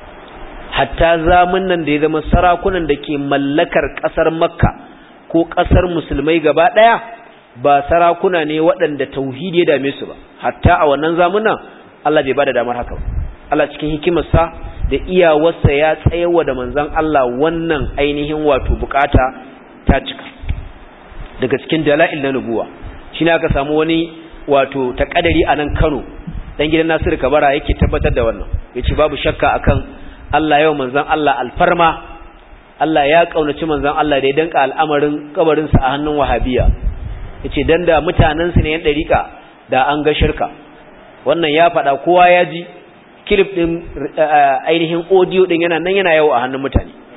hatta zamun nan da ya zama sarakunan da ke mallakar kasar makka ko kasar musulmai gaba daya ba sarakuna ne waɗanda tauhidi ya dame su ba hatta a wannan zamunan Allah bai bada damar haka Allah cikin hikimarsa da iyawarsa ya tsayawa da manzon Allah wannan ainihin wato bukata ta cika daga cikin dala'il na nubuwa shine aka samu wani wato takadari a nan Kano dan gidan Nasiru Kabara yake tabbatar da wannan yace babu shakka akan Allah yau manzon Allah alfarma Allah ya kaunaci manzon Allah da ya danka al'amarin kabarinsa a hannun wahabiya yace dan da mutanen su ne yan dariƙa da an ga shirka wannan ya faɗa kowa ya ji clip din ainihin audio din yana nan yana yawo a hannun mutane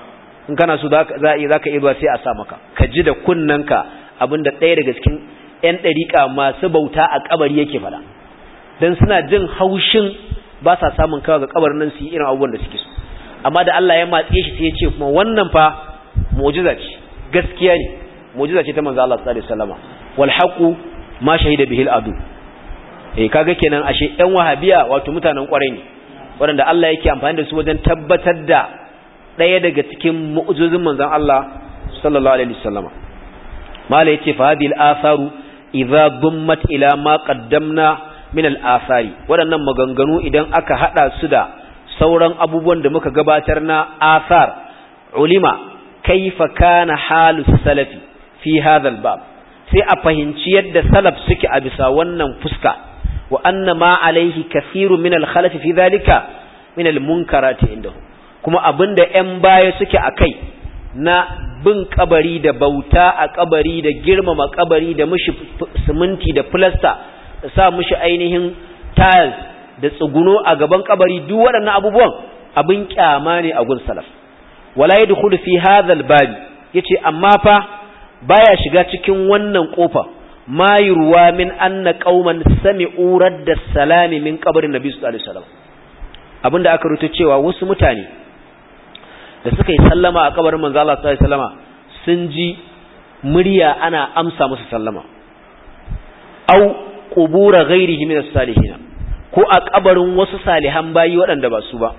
in kana so za za ka iya sai a sa maka ka ji da kunnanka abinda ɗaya daga cikin ƴan ɗariƙa masu bauta a kabari yake faɗa dan suna jin haushin ba sa samun kawo ga kabarin nan su yi irin abubuwan da suke so amma da Allah ya matse shi sai ya ce kuma wannan fa mu'jiza ce gaskiya ne mu'jiza ce ta manzo Allah sallallahu alaihi wasallama wal haqu ma shahida bihi al adu eh kaga kenan ashe ƴan wahabiya wato mutanen kwarai ne waɗanda Allah yake amfani da su wajen tabbatar da ɗaya daga cikin mu'jizin manzon Allah sallallahu alaihi wasallama mala yace fa hadhihi al atharu idza dummat ila ma qaddamna min al athari waɗannan maganganu idan aka hada su da sauran abubuwan da muka gabatar na athar ulima kaifa kana halu salafi fi hadha bab sai a fahimci yadda salaf suke a bisa wannan fuska wa anna ma alaihi kathiru min al-khalaf fi dhalika min al-munkarati indahu kuma abinda ƴan baya suke akai na bin kabari da bauta a kabari da girmama kabari da mushi siminti da plaster da sa mushi ainihin tiles da tsuguno a gaban kabari duk waɗannan abubuwan abin kyama ne a gun salaf wala yadkhulu fi hadha al-bab yace amma fa baya shiga cikin wannan kofa ma yurwa min anna qauman sami'u radda salami min qabrin nabi sallallahu alaihi wasallam abinda aka rubuta cewa wasu mutane da suka yi sallama a kabarin manzo Allah sallallahu alaihi wasallama sun ji murya ana amsa musu sallama au qubura ghairihi min as-salihin ko a kabarin wasu salihan bayi waɗanda ba su ba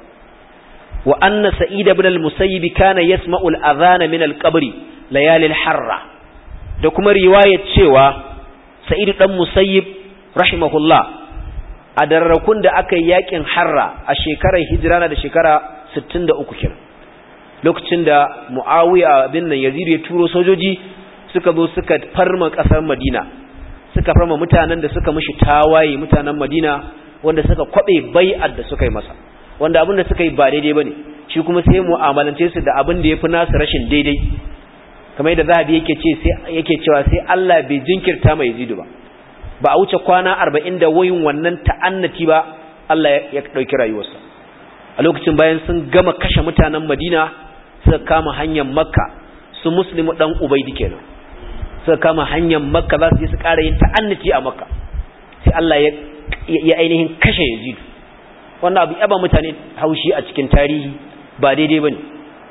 wa anna sa'id ibn al-musayyib kana yasma'u al-adhana min al-qabri layali al-harra da kuma riwayar cewa sa'id dan musayyib rahimahullah a darrakun da aka yi yakin harra a shekarar hijira da shekara 63 kenan lokacin da muawiya bin nan yazid ya turo sojoji suka zo suka farma kasar madina suka farma mutanen da suka mishi tawaye mutanen madina wanda suka kwabe bai'ar da suka yi masa wanda abin da suka yi ba daidai bane shi kuma sai mu'amalance su da abin da yafi nasu rashin daidai kamar yadda zahabi yake ce sai yake cewa sai Allah bai jinkirta mai yazidu ba ba a wuce kwana 40 da wayin wannan ta'annati ba Allah ya dauki rayuwarsa a lokacin bayan sun gama kashe mutanen Madina suka kama hanyar Makka su muslimu dan Ubaidi kenan suka kama hanyar Makka za su je su ƙara yin ta'annati a Makka sai Allah ya ya ainihin kashe Yazidu wannan abu yaba mutane haushi a cikin tarihi ba daidai bane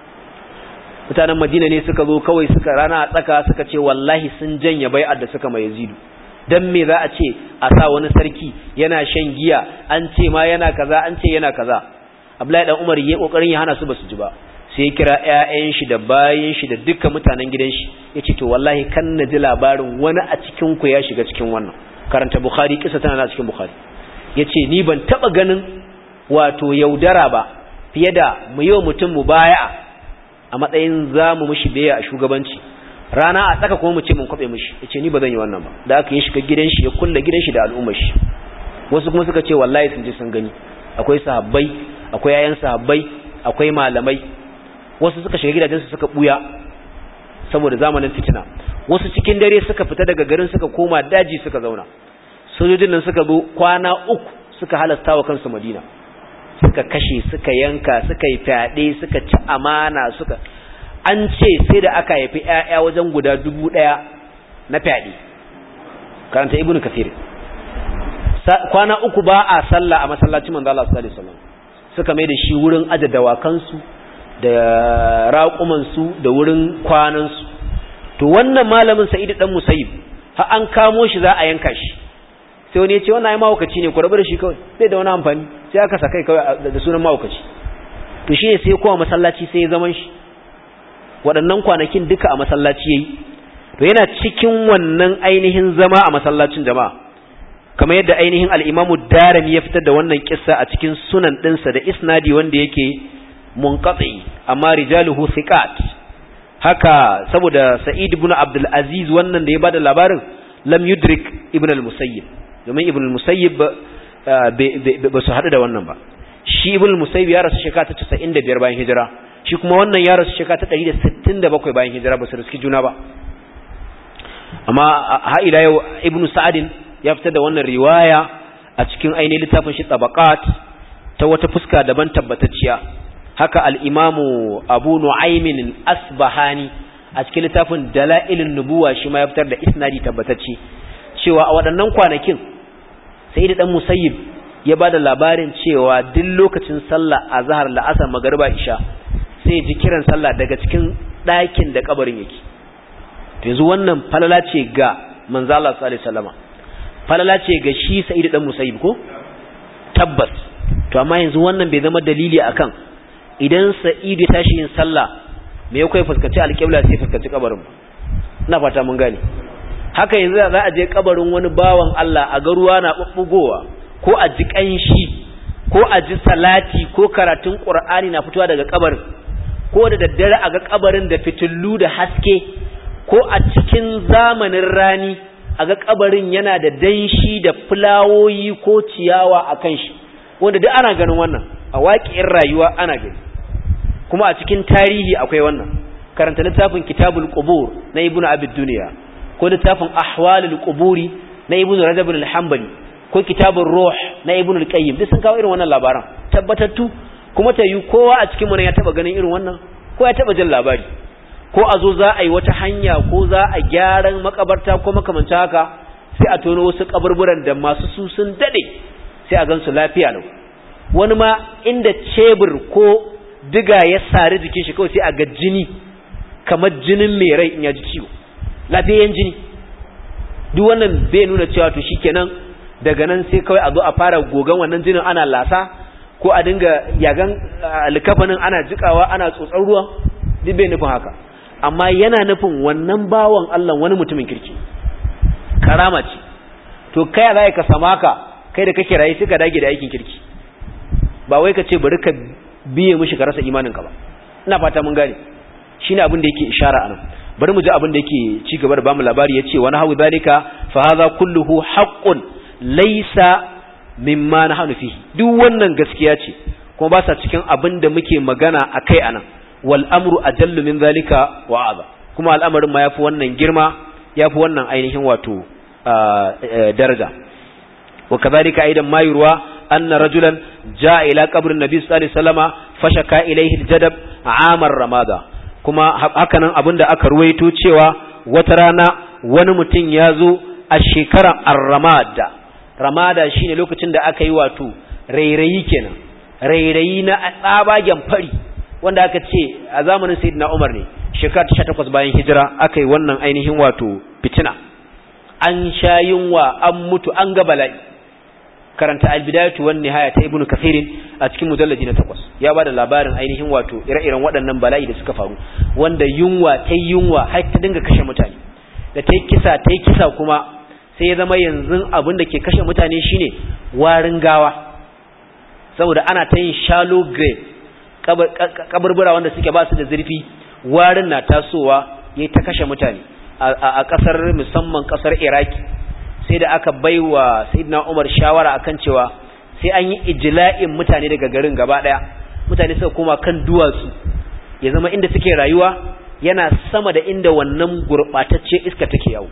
mutanen Madina ne suka zo kawai suka rana a tsaka suka ce wallahi sun janye bai'ar da suka mai Yazidu dan me za a ce a sa wani sarki yana shan giya an ce ma yana kaza an ce yana kaza Abdullahi dan Umar yayi kokarin ya hana su basu ji ba sai ya kira ƴaƴan shi da bayin shi da dukkan mutanen gidan shi yace to wallahi kan na ji labarin wani a cikin ku ya shiga cikin wannan karanta Bukhari kisa tana cikin Bukhari yace ni ban taba ganin wato yaudara ba fiye da mu yi mutum mu baya a matsayin zamu mushi baya a shugabanci rana a tsaka kuma mu ce mun kwabe mishi yace ni ba zan yi wannan ba da aka yi shiga gidan shi ya kulle gidan shi da al'ummar shi wasu kuma suka ce wallahi sun je sun gani akwai sahabbai akwai yayan sahabbai akwai malamai wasu suka shiga gidajen su suka buya saboda zamanin fitina wasu cikin dare suka fita daga garin suka koma daji suka zauna sojojin nan suka zo kwana uku suka halasta wa kansu Madina suka kashe suka yanka suka yi fyaɗe suka ci amana suka an ce sai da aka haifi ‘ya'ya wajen guda dubu ɗaya na fyaɗe karanta ibn kafir kwana uku ba a sallah a masallacin manzo Allah sallallahu alaihi wasallam suka mai da shi wurin aje dawakansu da raƙumansu da wurin kwanansu to wannan malamin sa'id dan musayyib har an kamo shi za a yanka shi sai wani ya ce wannan ai mahaukaci ne ku rabu da shi kawai bai da wani amfani sai aka sakai kawai da sunan mahaukaci to shi ne sai kowa masallaci sai ya zaman shi waɗannan kwanakin duka a masallaci yayi to yana cikin wannan ainihin zama a masallacin jama'a kamar yadda ainihin al-Imam Darimi ya fitar da wannan kissa a cikin sunan ɗinsa da isnadi wanda yake munqati amma rijaluhu thiqat haka saboda Sa'id ibn Abdul Aziz wannan da ya bada labarin lam yudrik ibn al-Musayyib domin ibn al-Musayyib ba su haɗu da wannan ba shi ibn al-Musayyib ya rasu shekara ta 95 bayan hijira shi kuma wannan ya rasu shekara ta 167 bayan hijira ba su riski juna ba amma ha ila yau ibnu sa'adin ya fitar da wannan riwaya a cikin ainihin littafin shi tabaqat ta wata fuska daban tabbatacciya haka al-imamu abu nu'aymin asbahani a cikin littafin dalailin nubuwa shi ma ya fitar da isnadi tabbatacce cewa a waɗannan kwanakin sai da dan musayyib ya ba da labarin cewa duk lokacin sallah azhar la'asar magariba isha sai ji kiran sallah daga cikin ɗakin da kabarin yake yanzu wannan falala ce ga manzo Allah sallallahu alaihi wasallama falala ce ga shi sa'id dan musayyib ko tabbas to amma yanzu wannan bai zama dalili akan idan sa'id ya tashi yin sallah me yake fuskanci alƙibla sai fuskanci kabarin ina fata mun gane haka yanzu za a je kabarin wani bawan Allah a ga ruwa na bubbugowa ko a ji kanshi ko a ji salati ko karatun qur'ani na fitowa daga kabarin ko da daddare a ga kabarin da fitillu da haske ko a cikin zamanin rani a ga kabarin yana da danshi da fulawoyi ko ciyawa a kan shi wanda duk ana ganin wannan a waƙiyar rayuwa ana gani kuma a cikin tarihi akwai wannan karanta littafin kitabul qubur na ibnu abid duniya ko littafin ahwalul quburi na ibnu rajab al-hanbali ko kitabun ruh na ibn al-qayyim duk sun kawo irin wannan labaran tabbatattu kuma ta yi kowa a cikin mu ne ya taba ganin irin wannan ko ya taba jin labari ko a zo za a yi wata hanya ko za a gyaran makabarta ko makamanta haka sai a tono wasu kaburburan da masu su sun dade sai a gansu lafiya lau wani ma inda cebur ko diga ya sari jikin shi kawai sai a ga jini kamar jinin mai rai in ya ji ciwo lafiyan jini duk wannan bai nuna cewa to shikenan daga nan sai kawai a zo a fara gogan wannan jinin ana lasa ko a dinga yagan alkafanin ana jikawa ana tsotsar ruwa duk bai nufin haka amma yana nufin wannan bawan Allah wani mutumin kirki karama ce to kai za ka sama ka kai da kake rayu suka dage da aikin kirki ba wai ka ce bari ka biye mishi ka rasa imanin ka ba ina fata mun gane shine abin da yake ishara anan bari mu ji abin da yake ci gaba da bamu labari yace wani hawi zalika fa hadha kulluhu haqqun laisa mimma nahnu fihi duk wannan gaskiya ce kuma ba sa cikin abin da muke magana akai anan wal amru ajallu min zalika wa aza kuma al'amarin ma yafi wannan girma yafi wannan ainihin wato daraja wa kadhalika aidan ma yurwa anna rajulan jaa ila qabri nabi sallallahu alaihi wasallama fashaka ilayhi aljadab amar ramada kuma hakanan abinda aka ruwaito cewa wata rana wani mutum ya zo a shekarar ar-ramada ramada shine lokacin da aka yi wato rairayi kenan rairayi na tsabagen fari wanda aka ce a zamanin sayyidina Umar ne shekara 18 bayan hijira aka yi wannan ainihin wato fitina an sha yunwa an mutu an ga bala'i karanta al-bidayatu wan nihaya ta ibnu kathirin a cikin mujallaji na 8 ya bada labarin ainihin wato ire-iren waɗannan bala'i da suka faru wanda yunwa ta yunwa har ta dinga kashe mutane da ta kisa ta kisa kuma sai ya zama yanzu abin da ke kashe mutane shine warin gawa saboda ana ta yin shallow grave kaburbura wanda suke ba su da zurfi warin na tasowa ya ta kashe mutane a kasar musamman kasar iraki sai da aka baiwa sayyidina umar shawara akan cewa sai an yi ijla'in mutane daga garin gaba daya mutane suka koma kan duwatsu ya zama inda suke rayuwa yana sama da inda wannan gurbatacce iska take yawo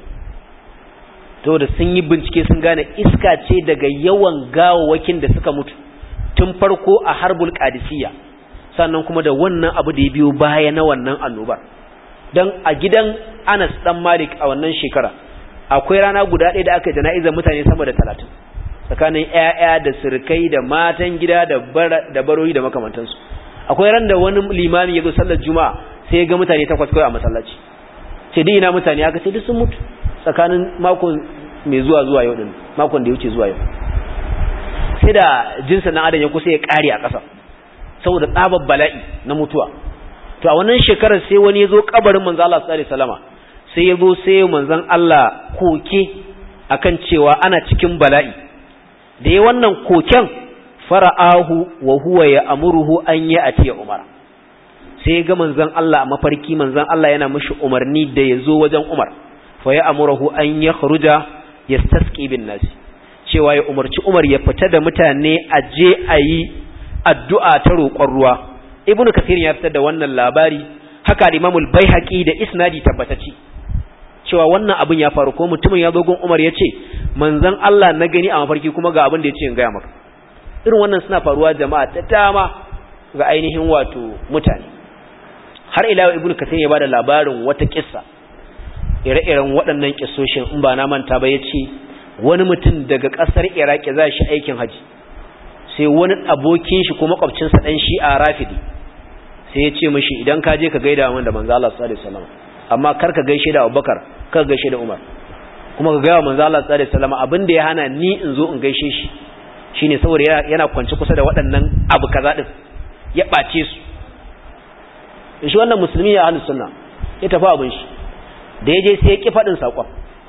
to da sun yi bincike sun gane iska ce daga yawan gawawakin da suka mutu tun farko a harbul qadisiyya sannan kuma da wannan abu da ya biyo baya na wannan annobar dan a gidan Anas dan Malik a wannan shekara akwai rana guda ɗaya da aka jana'izar mutane sama da talatin tsakanin ƴaƴa da sirkai da matan gida da da baroyi da makamantansu akwai ran da wani limami ya zo sallar juma'a sai ya ga mutane takwas kawai a masallaci sai dai ina mutane aka ce duk sun mutu tsakanin makon mai zuwa zuwa yau din makon da ya wuce zuwa yau sai da jinsin dan adam ya kusa ya kare a ƙasa saboda tsabar bala'i na mutuwa to a wannan shekarar sai wani ya zo kabarin manzo Allah sallallahu alaihi wasallama sai ya zo sai manzon Allah koke akan cewa ana cikin bala'i da ya wannan koken fara'ahu wa huwa ya amuruhu an ya atiya umar sai ga manzon Allah a mafarki manzon Allah yana mishi umarni da ya zo wajen umar fa ya amuruhu an ya kharuja yastasqi bin nasi cewa ya umarci umar ya fita da mutane a je a yi addu'a ta roƙon ruwa ibnu kathir ya fitar da wannan labari haka imamul baihaqi da isnadi tabbatacci cewa wannan abin ya faru ko mutumin ya zo gun umar ya ce manzon Allah na gani a mafarki kuma ga abin da ya ce in gaya maka irin wannan suna faruwa jama'a ta dama ga ainihin wato mutane har ila ibnu kathir ya bada labarin wata kissa ire-iren waɗannan kissoshin in ba na manta ba yace wani mutum daga ƙasar iraki za shi aikin haji sai wani abokin shi ko makwabcinsa dan shi a rafidi sai ya ce mishi idan ka je ka gaida min da manzo Allah sallallahu alaihi wasallam amma kar ka gaishe da Abubakar kar ka gaishe da Umar kuma ka gaya manzo Allah sallallahu alaihi wasallam abin da ya hana ni in zo in gaishe shi shine saboda yana kwance kusa da waɗannan abu kaza din ya bace su shi wannan musulmi ya ahlus sunna ya tafi abin shi da yaje sai ya ki fadin sakon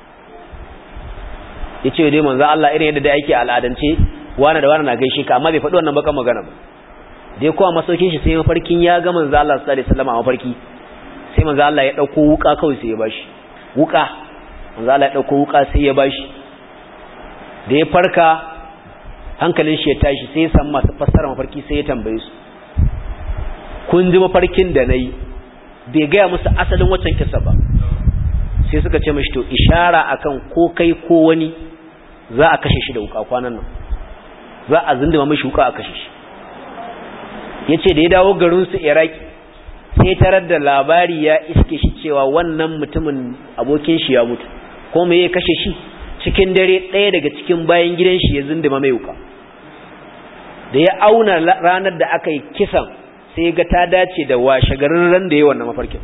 yace dai manzo Allah irin yadda da yake al'adance wani da wani na gaishe ka amma bai faɗi wannan bakan magana ba dai kowa masaukin shi sai mafarkin ya ga manzo Allah sallallahu alaihi wasallam a mafarki sai manzo Allah ya dauko wuka kawai sai ya bashi wuka manzo Allah ya dauko wuka sai ya bashi da ya farka hankalin shi ya tashi sai ya san masu fassara mafarki sai ya tambaye su kun ji mafarkin da nayi bai gaya musu asalin waccan kissa ba sai suka ce mashi to ishara akan ko kai ko wani za a kashe shi da wuka kwanan nan za a zindima mashi wuka a kashe shi yace da ya dawo garin su Iraki sai tarar da labari ya iske shi cewa wannan mutumin abokin shi ya mutu ko me ya kashe shi cikin dare ɗaya daga cikin bayan gidan shi ya zindima mai wuka da ya auna ranar da aka yi kisan sai ga ta dace da washe garin ran da ya wannan mafarkin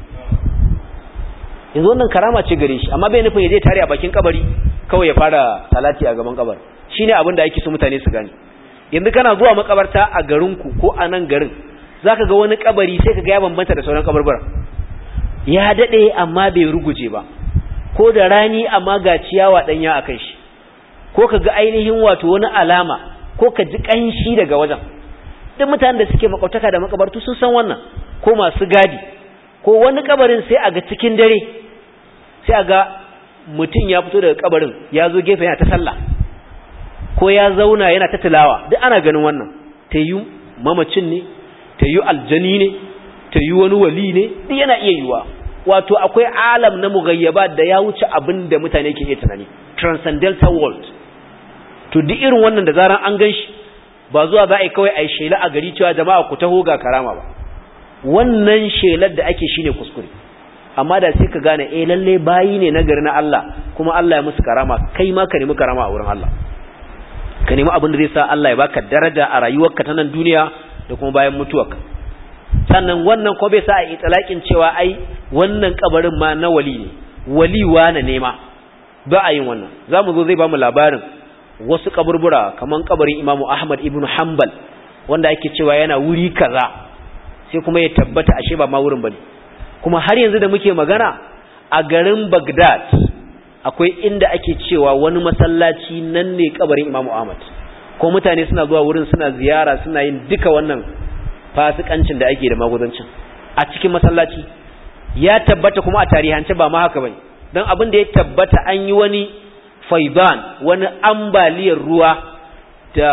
yanzu wannan karama ce gare shi amma bai nufin ya je tare a bakin kabari kawai ya fara salati a gaban kabar shine abin da ake so mutane su gane yanzu kana zuwa makabarta a garinku ko a nan garin zaka ga wani kabari sai ka ga ya bambanta da sauran kabarbara ya dade amma bai ruguje ba ko da rani amma ga ciyawa danya akan shi ko ka ga ainihin wato wani alama ko ka ji kanshi daga wajen duk mutanen da suke makautaka da makabartu sun san wannan ko masu gadi ko wani kabarin sai a ga cikin dare sai a ga mutum ya fito daga kabarin ya zo gefe yana ta sallah ko ya zauna yana ta tilawa duk ana ganin wannan ta yi mamacin ne ta yi aljani ne ta yi wani wali ne duk yana iya yiwa wato akwai alam na mugayyaba da ya wuce abin da mutane ke iya tunani transcendental world to duk irin wannan da zaran an gan shi ba zuwa za a yi kawai a yi shela a gari cewa jama'a ku taho ga karama ba wannan shelar da ake shine kuskure amma da sai ka gane eh lalle bayi ne na gari na Allah kuma Allah ya musu karama kai ma ka nemi karama a wurin Allah ka nemi abin da zai sa Allah ya baka daraja a rayuwarka ta nan duniya da kuma bayan mutuwarka sannan wannan ko bai sa a itlaqin cewa ai wannan kabarin ma na wali ne wali na nema ba a yin wannan zamu zo zai bamu labarin wasu kaburbura kaman kabarin Imam Ahmad ibn Hanbal wanda ake cewa yana wuri kaza sai kuma ya tabbata ashe ba ma wurin bane kuma har yanzu da muke magana a garin Baghdad akwai inda ake cewa wani masallaci nan ne kabarin Imam Ahmad ko mutane suna zuwa wurin suna ziyara suna yin duka wannan fasikancin da ake da magudancin a cikin masallaci ya tabbata kuma a tarihance ba ma haka bane dan abin da ya tabbata an yi wani faiban wani ambaliyar ruwa da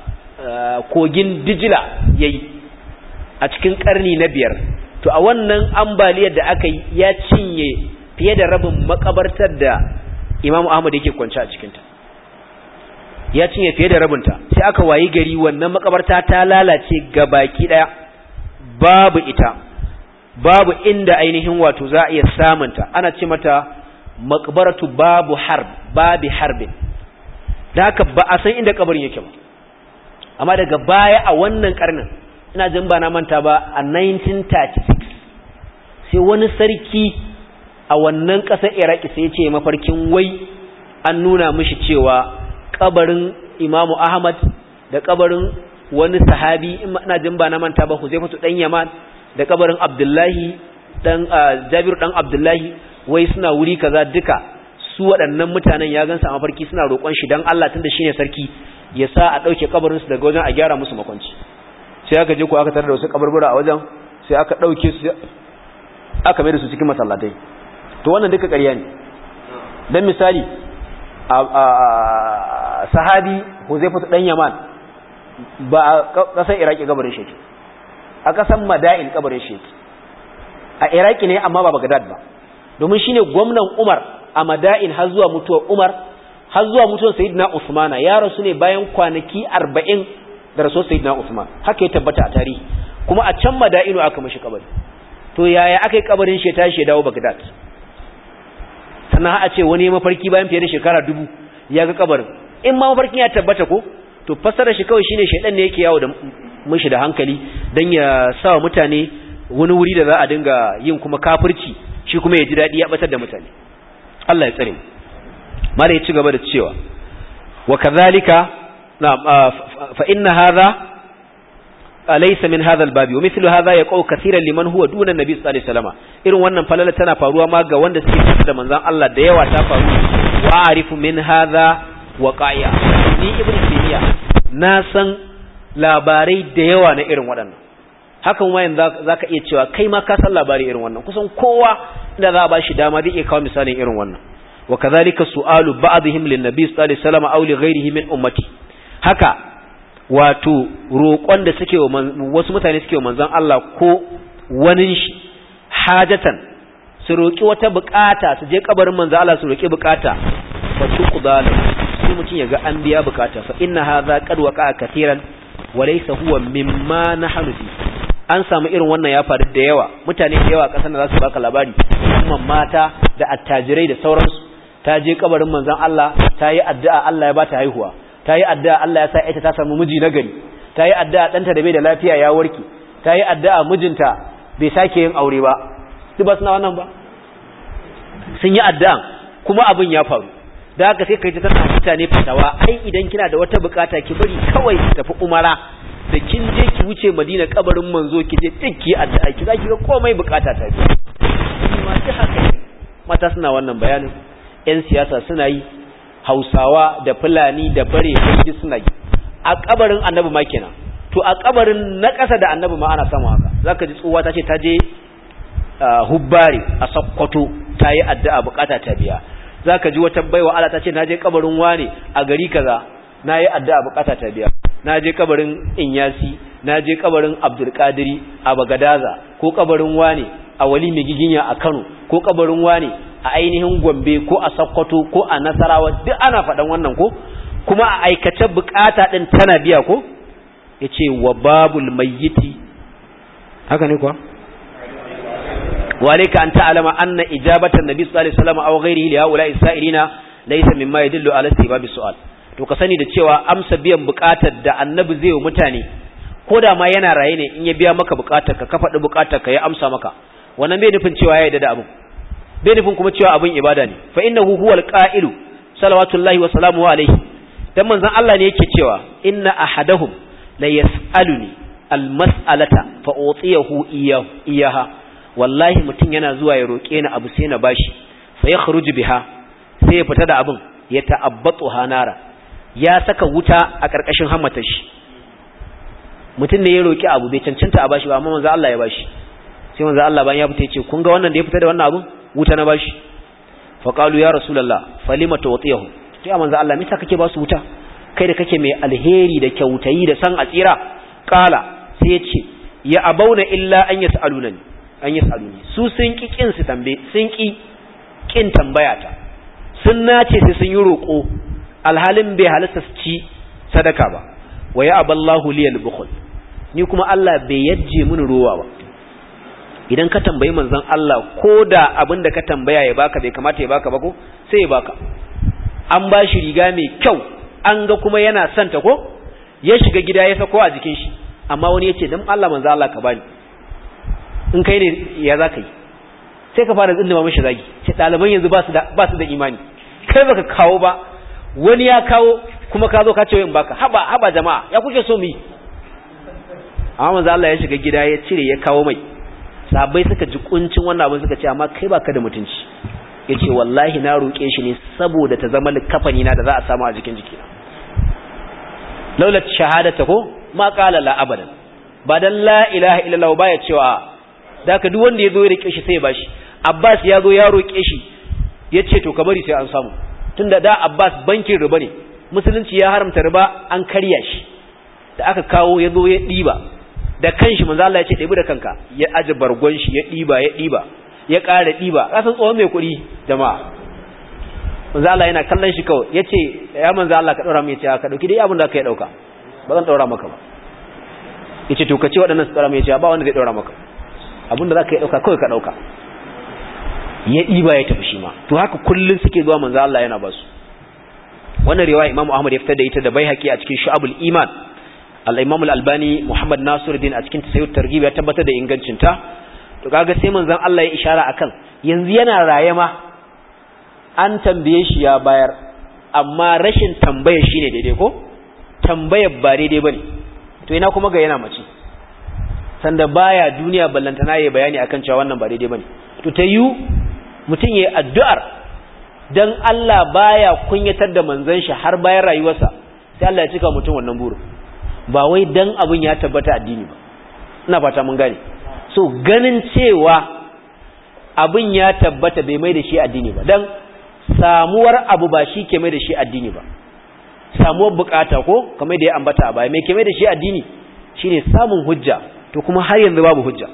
kogin Dijila yayi a cikin karni na biyar to a wannan ambaliyar da aka yi ya cinye fiye da rabin makabartar da Imam Ahmad yake kwance a cikinta ya cinye fiye da rabinta sai aka wayi gari wannan makabarta ta lalace baki daya babu ita babu inda ainihin wato za a iya samunta ana ce mata maqbaratu babu harb babi harbin da haka ba a san inda kabarin yake ba amma daga baya a wannan karnin ina jin ba na manta ba a 1936 sai wani sarki a wannan ƙasar iraki sai ce mafarkin wai an nuna mishi cewa kabarin imamu ahmad da kabarin wani sahabi ina jin ba na manta ba huzaifatu dan yaman da kabarin abdullahi dan jabiru dan abdullahi wai suna wuri kaza duka su waɗannan mutanen ya gansa a mafarki suna roƙon shi dan Allah tunda shine sarki ya sa a ɗauke kabarin su daga wajen a gyara musu makwanci sai aka je ko aka tarar da wasu kaburbura a wajen sai aka ɗauke su aka mai da su cikin masallatai to wannan duka ƙarya ne dan misali a sahabi Huzaifatu dan Yaman ba a ƙasar Iraki kabarin shi a ƙasar Madain kabarin shi a Iraki ne amma ba Baghdad ba domin shine gwamnan Umar a Madain har zuwa mutuwar Umar har zuwa mutuwar Sayyidina Usmana ya rasu ne bayan kwanaki 40 da rasuwar Sayyidina Usman haka ya tabbata a tarihi kuma a can mada'inu aka mashi kabari to yaya aka yi kabarin shi ya tashi ya dawo bagdad sannan a ce wani mafarki bayan fiye da shekara dubu ya ga kabarin in ma mafarkin ya tabbata ko to fassara shi kawai shine shaidan ne yake yawo da mishi da hankali dan ya sa mutane wani wuri da za a dinga yin kuma kafirci shi kuma ya ji dadi ya batar da mutane Allah ya tsare mu mala ya ci gaba da cewa wa kadhalika na fa inna hadha laysa min hadha albabi wa mithlu hadha yaqau kaseeran liman huwa duna an-nabi sallallahu alaihi wasallam irin wannan falala tana faruwa ma ga wanda suke kusa da manzon Allah da yawa ta faru wa arifu min hadha waqa'i'a ni ibnu taymiya na san labarai da yawa na irin waɗannan hakan wayan zaka iya cewa kai ma ka san labari irin wannan kusan kowa da za a bashi dama zai iya kawo misalin irin wannan wa kadhalika su'alu ba'dihim lin nabi sallallahu alaihi wasallam aw li ghayrihi min ummati haka wato roƙon da suke wa wasu mutane suke wa manzon Allah ko wani shi hajatan su roƙi wata bukata su je kabarin manzon Allah su roƙi bukata fa tuqdalu sai mutum ya ga an biya bukata fa inna hadha qad waqa'a katiran wa laysa huwa mimma nahnu fi an samu irin wannan ya faru da yawa mutane da yawa kasan da za su baka labari musamman mata da attajirai da sauransu ta je kabarin manzon Allah ta yi addu'a Allah ya bata haihuwa ta yi addu'a Allah ya sa ita ta samu miji nagari ta yi addu'a ɗanta da bai da lafiya ya warke ta yi addu'a mijinta bai sake yin aure ba su ba suna wannan ba sun yi addu'a kuma abin ya faru da haka sai kai ta tana mutane fatawa ai idan kina da wata bukata ki bari kawai ki tafi umara da kin je ki wuce madina kabarin manzo ki je duk ki addu'a ki zaki ga komai bukata ta biya ma ji haka mata suna wannan bayanin yan siyasa suna yi hausawa da fulani da bare duk suna yi a kabarin annabi ma kenan to a kabarin na ƙasa da annabi ma ana samu haka zaka ji tsuwa ta ce ta je hubbari a sakkwato ta yi addu'a bukata ta biya zaka ji wata baiwa Allah ta ce na je kabarin wane a gari kaza na yi addu'a bukata ta biya na je kabarin inyasi na je kabarin abdulkadiri a bagadaza ko kabarin wane a wali mai giginya a kano ko kabarin wane a ainihin gombe ko a sakkwato ko a nasarawa duk ana faɗan wannan ko kuma a aikace bukata ɗin tana biya ko ya ce wa babul mayyiti haka ne kuwa walika an ta'alama anna ijabatan nabi sallallahu alaihi wasallam aw ghairihi li haula isra'ilina laysa mimma yadullu ala istibab su'al to ka sani da cewa amsa biyan bukatar da annabi zai wa mutane ko da ma yana raye ne in ya biya maka bukatar ka ka faɗi bukatar ka ya amsa maka wannan bai nufin cewa ya yarda da abin bai nufin kuma cewa abin ibada ne fa innahu huwal qa'ilu salawatullahi wa salamuhu alaihi dan manzon Allah ne yake cewa inna ahadahum la yas'aluni almas'alata fa utiyahu iyaha wallahi mutum yana zuwa ya roke ni abu sai na bashi fa yakhruju biha sai ya fita da abin ya ta'abbatu hanara ya saka wuta a karkashin hammatar shi mutum ne ya roki abu bai cancanta a bashi ba amma manzon Allah ya bashi sai manzon Allah bayan ya fita ya ce kun ga wannan da ya fita da wannan abin wuta na bashi fa qalu ya rasulullah falima tuwtiyahu sai manzo Allah me kake ba su wuta kai da kake mai alheri da kyautayi da san a tsira qala sai ya ce ya abauna illa an yasalunani an yasaluni su sun ki kin su tambaye sun ki kin tambaya ta sun nace sai sun yi roko alhalin bai halasta su ci sadaka ba wa ya aballahu liyal bukhul ni kuma Allah bai yajje mini ruwa ba idan ka tambayi manzon Allah ko da abin da ka tambaya ya baka bai kamata ya baka ba ko sai ya baka an ba shi riga mai kyau an ga kuma yana son ta ko ya shiga gida ya sako a jikin shi amma wani ya ce don Allah manzon Allah ka bani in kai ne ya za ka yi sai ka fara tsindima mashi zagi sai ɗaliban yanzu ba su da imani kai baka kawo ba wani ya kawo kuma ka zo ka ce in baka haba haba jama'a ya kuke so mu yi amma manzo Allah ya shiga gida ya cire ya kawo mai sabai suka ji kuncin wannan abin suka ce amma kai baka da mutunci yace wallahi na roke shi ne saboda ta zama likafani na da za a samu a jikin jikina laulat shahadata ko ma qala la abadan ba dan la ilaha illallah ba ya cewa da ka duk wanda yazo ya rike shi sai ya bashi Abbas ya zo ya roke shi yace to ka bari sai an samu tunda da Abbas bankin riba ne musulunci ya haramta riba an karya shi da aka kawo yazo ya diba da kanshi manzo Allah ya ce ɗebi da kanka ya aje bargon shi ya ɗiba ya ɗiba ya ƙara ɗiba kasan tsohon mai kuɗi jama'a manzo Allah yana kallon shi kawai ya ce ya manzo Allah ka ɗora mai ce ka ɗauki dai abin da ka yi ɗauka ba zan ɗora maka ba yace to kace waɗannan su tsara mai yace ba wanda zai daura maka abinda zaka yi dauka kawai ka dauka ya diba ya tafi shi ma to haka kullun suke zuwa manzo Allah yana ba su wannan riwaya Imam Ahmad ya fitar da ita da Baihaqi a cikin Shu'abul Iman al-Imam al-Albani Muhammad Nasiruddin a cikin Tasayyud Targhib ya tabbatar da ingancin ta to kaga sai manzon Allah ya ishara akan yanzu yana raye ma an tambaye shi ya bayar amma rashin tambaya shine daidai ko tambayar ba daidai bane to ina kuma ga yana mace sanda baya duniya ballantana yayi bayani akan cewa wannan ba daidai bane to ta yu mutun yayi addu'ar dan Allah baya kunyatar da manzon shi har bayan rayuwarsa sai Allah ya cika mutum wannan burin ba wai dan abun ya tabbata addini ba ina fata mun gane so ganin cewa abun ya tabbata bai mai da shi addini ba dan samuwar abu ba shi ke mai da shi addini ba samuwar bukata ko kamar da ya ambata a baya mai ke mai da shi addini shine samun hujja to kuma har yanzu babu hujja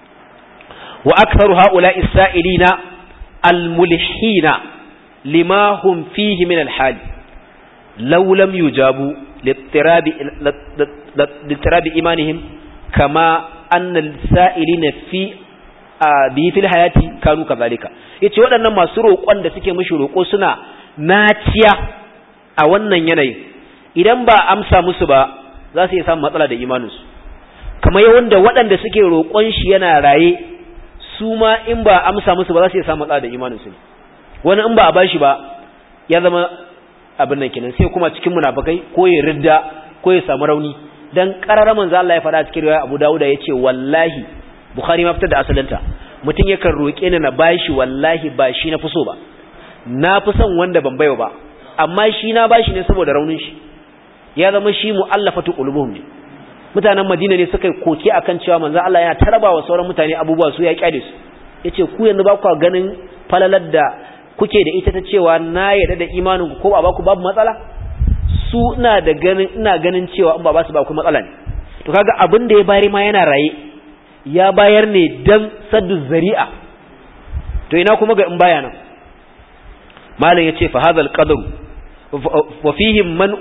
wa aktharu haula isra'ilina almulhina lima hum fihi min alhal law lam yujabu littirabi littirabi imanihim kama anna alsa'ilina fi bi fil hayati kanu kazalika yace waɗannan masu roƙon da suke mishi roƙo suna naciya a wannan yanayin idan ba amsa musu ba za su iya samun matsala da imaninsu kamar yawan da waɗanda suke roƙon shi yana raye su ma in ba amsa musu ba za su iya samun matsala da imaninsu ne wani in ba a bashi ba ya zama abin nan kenan sai kuma cikin munafikai ko ya ridda ko ya samu rauni dan qarara manzo Allah ya faɗa cikin riwaya Abu Dawud yace wallahi Bukhari ma fitar da asalinta mutum yakan roƙe ni na bashi wallahi ba shi na fi so ba na fi son wanda ban baiwa ba amma shi na bashi ne saboda raunin shi ya zama shi mu'allafatu qulubuhum ne mutanen Madina ne suka koke akan cewa manzo Allah yana tarabawa sauran mutane abubuwa su ya kyale su yace ku yanzu ba ku ganin falalar da kuke da ita ta cewa na yarda da imanin ku ko ba ba ku babu matsala su ina da ganin ina ganin cewa in ba ba su ba ku matsala ne to kaga abin da ya bayar ma yana raye ya bayar ne dan saddu zari'a to ina kuma ga in baya nan malam yace fa hadha al-qadru wa fihi man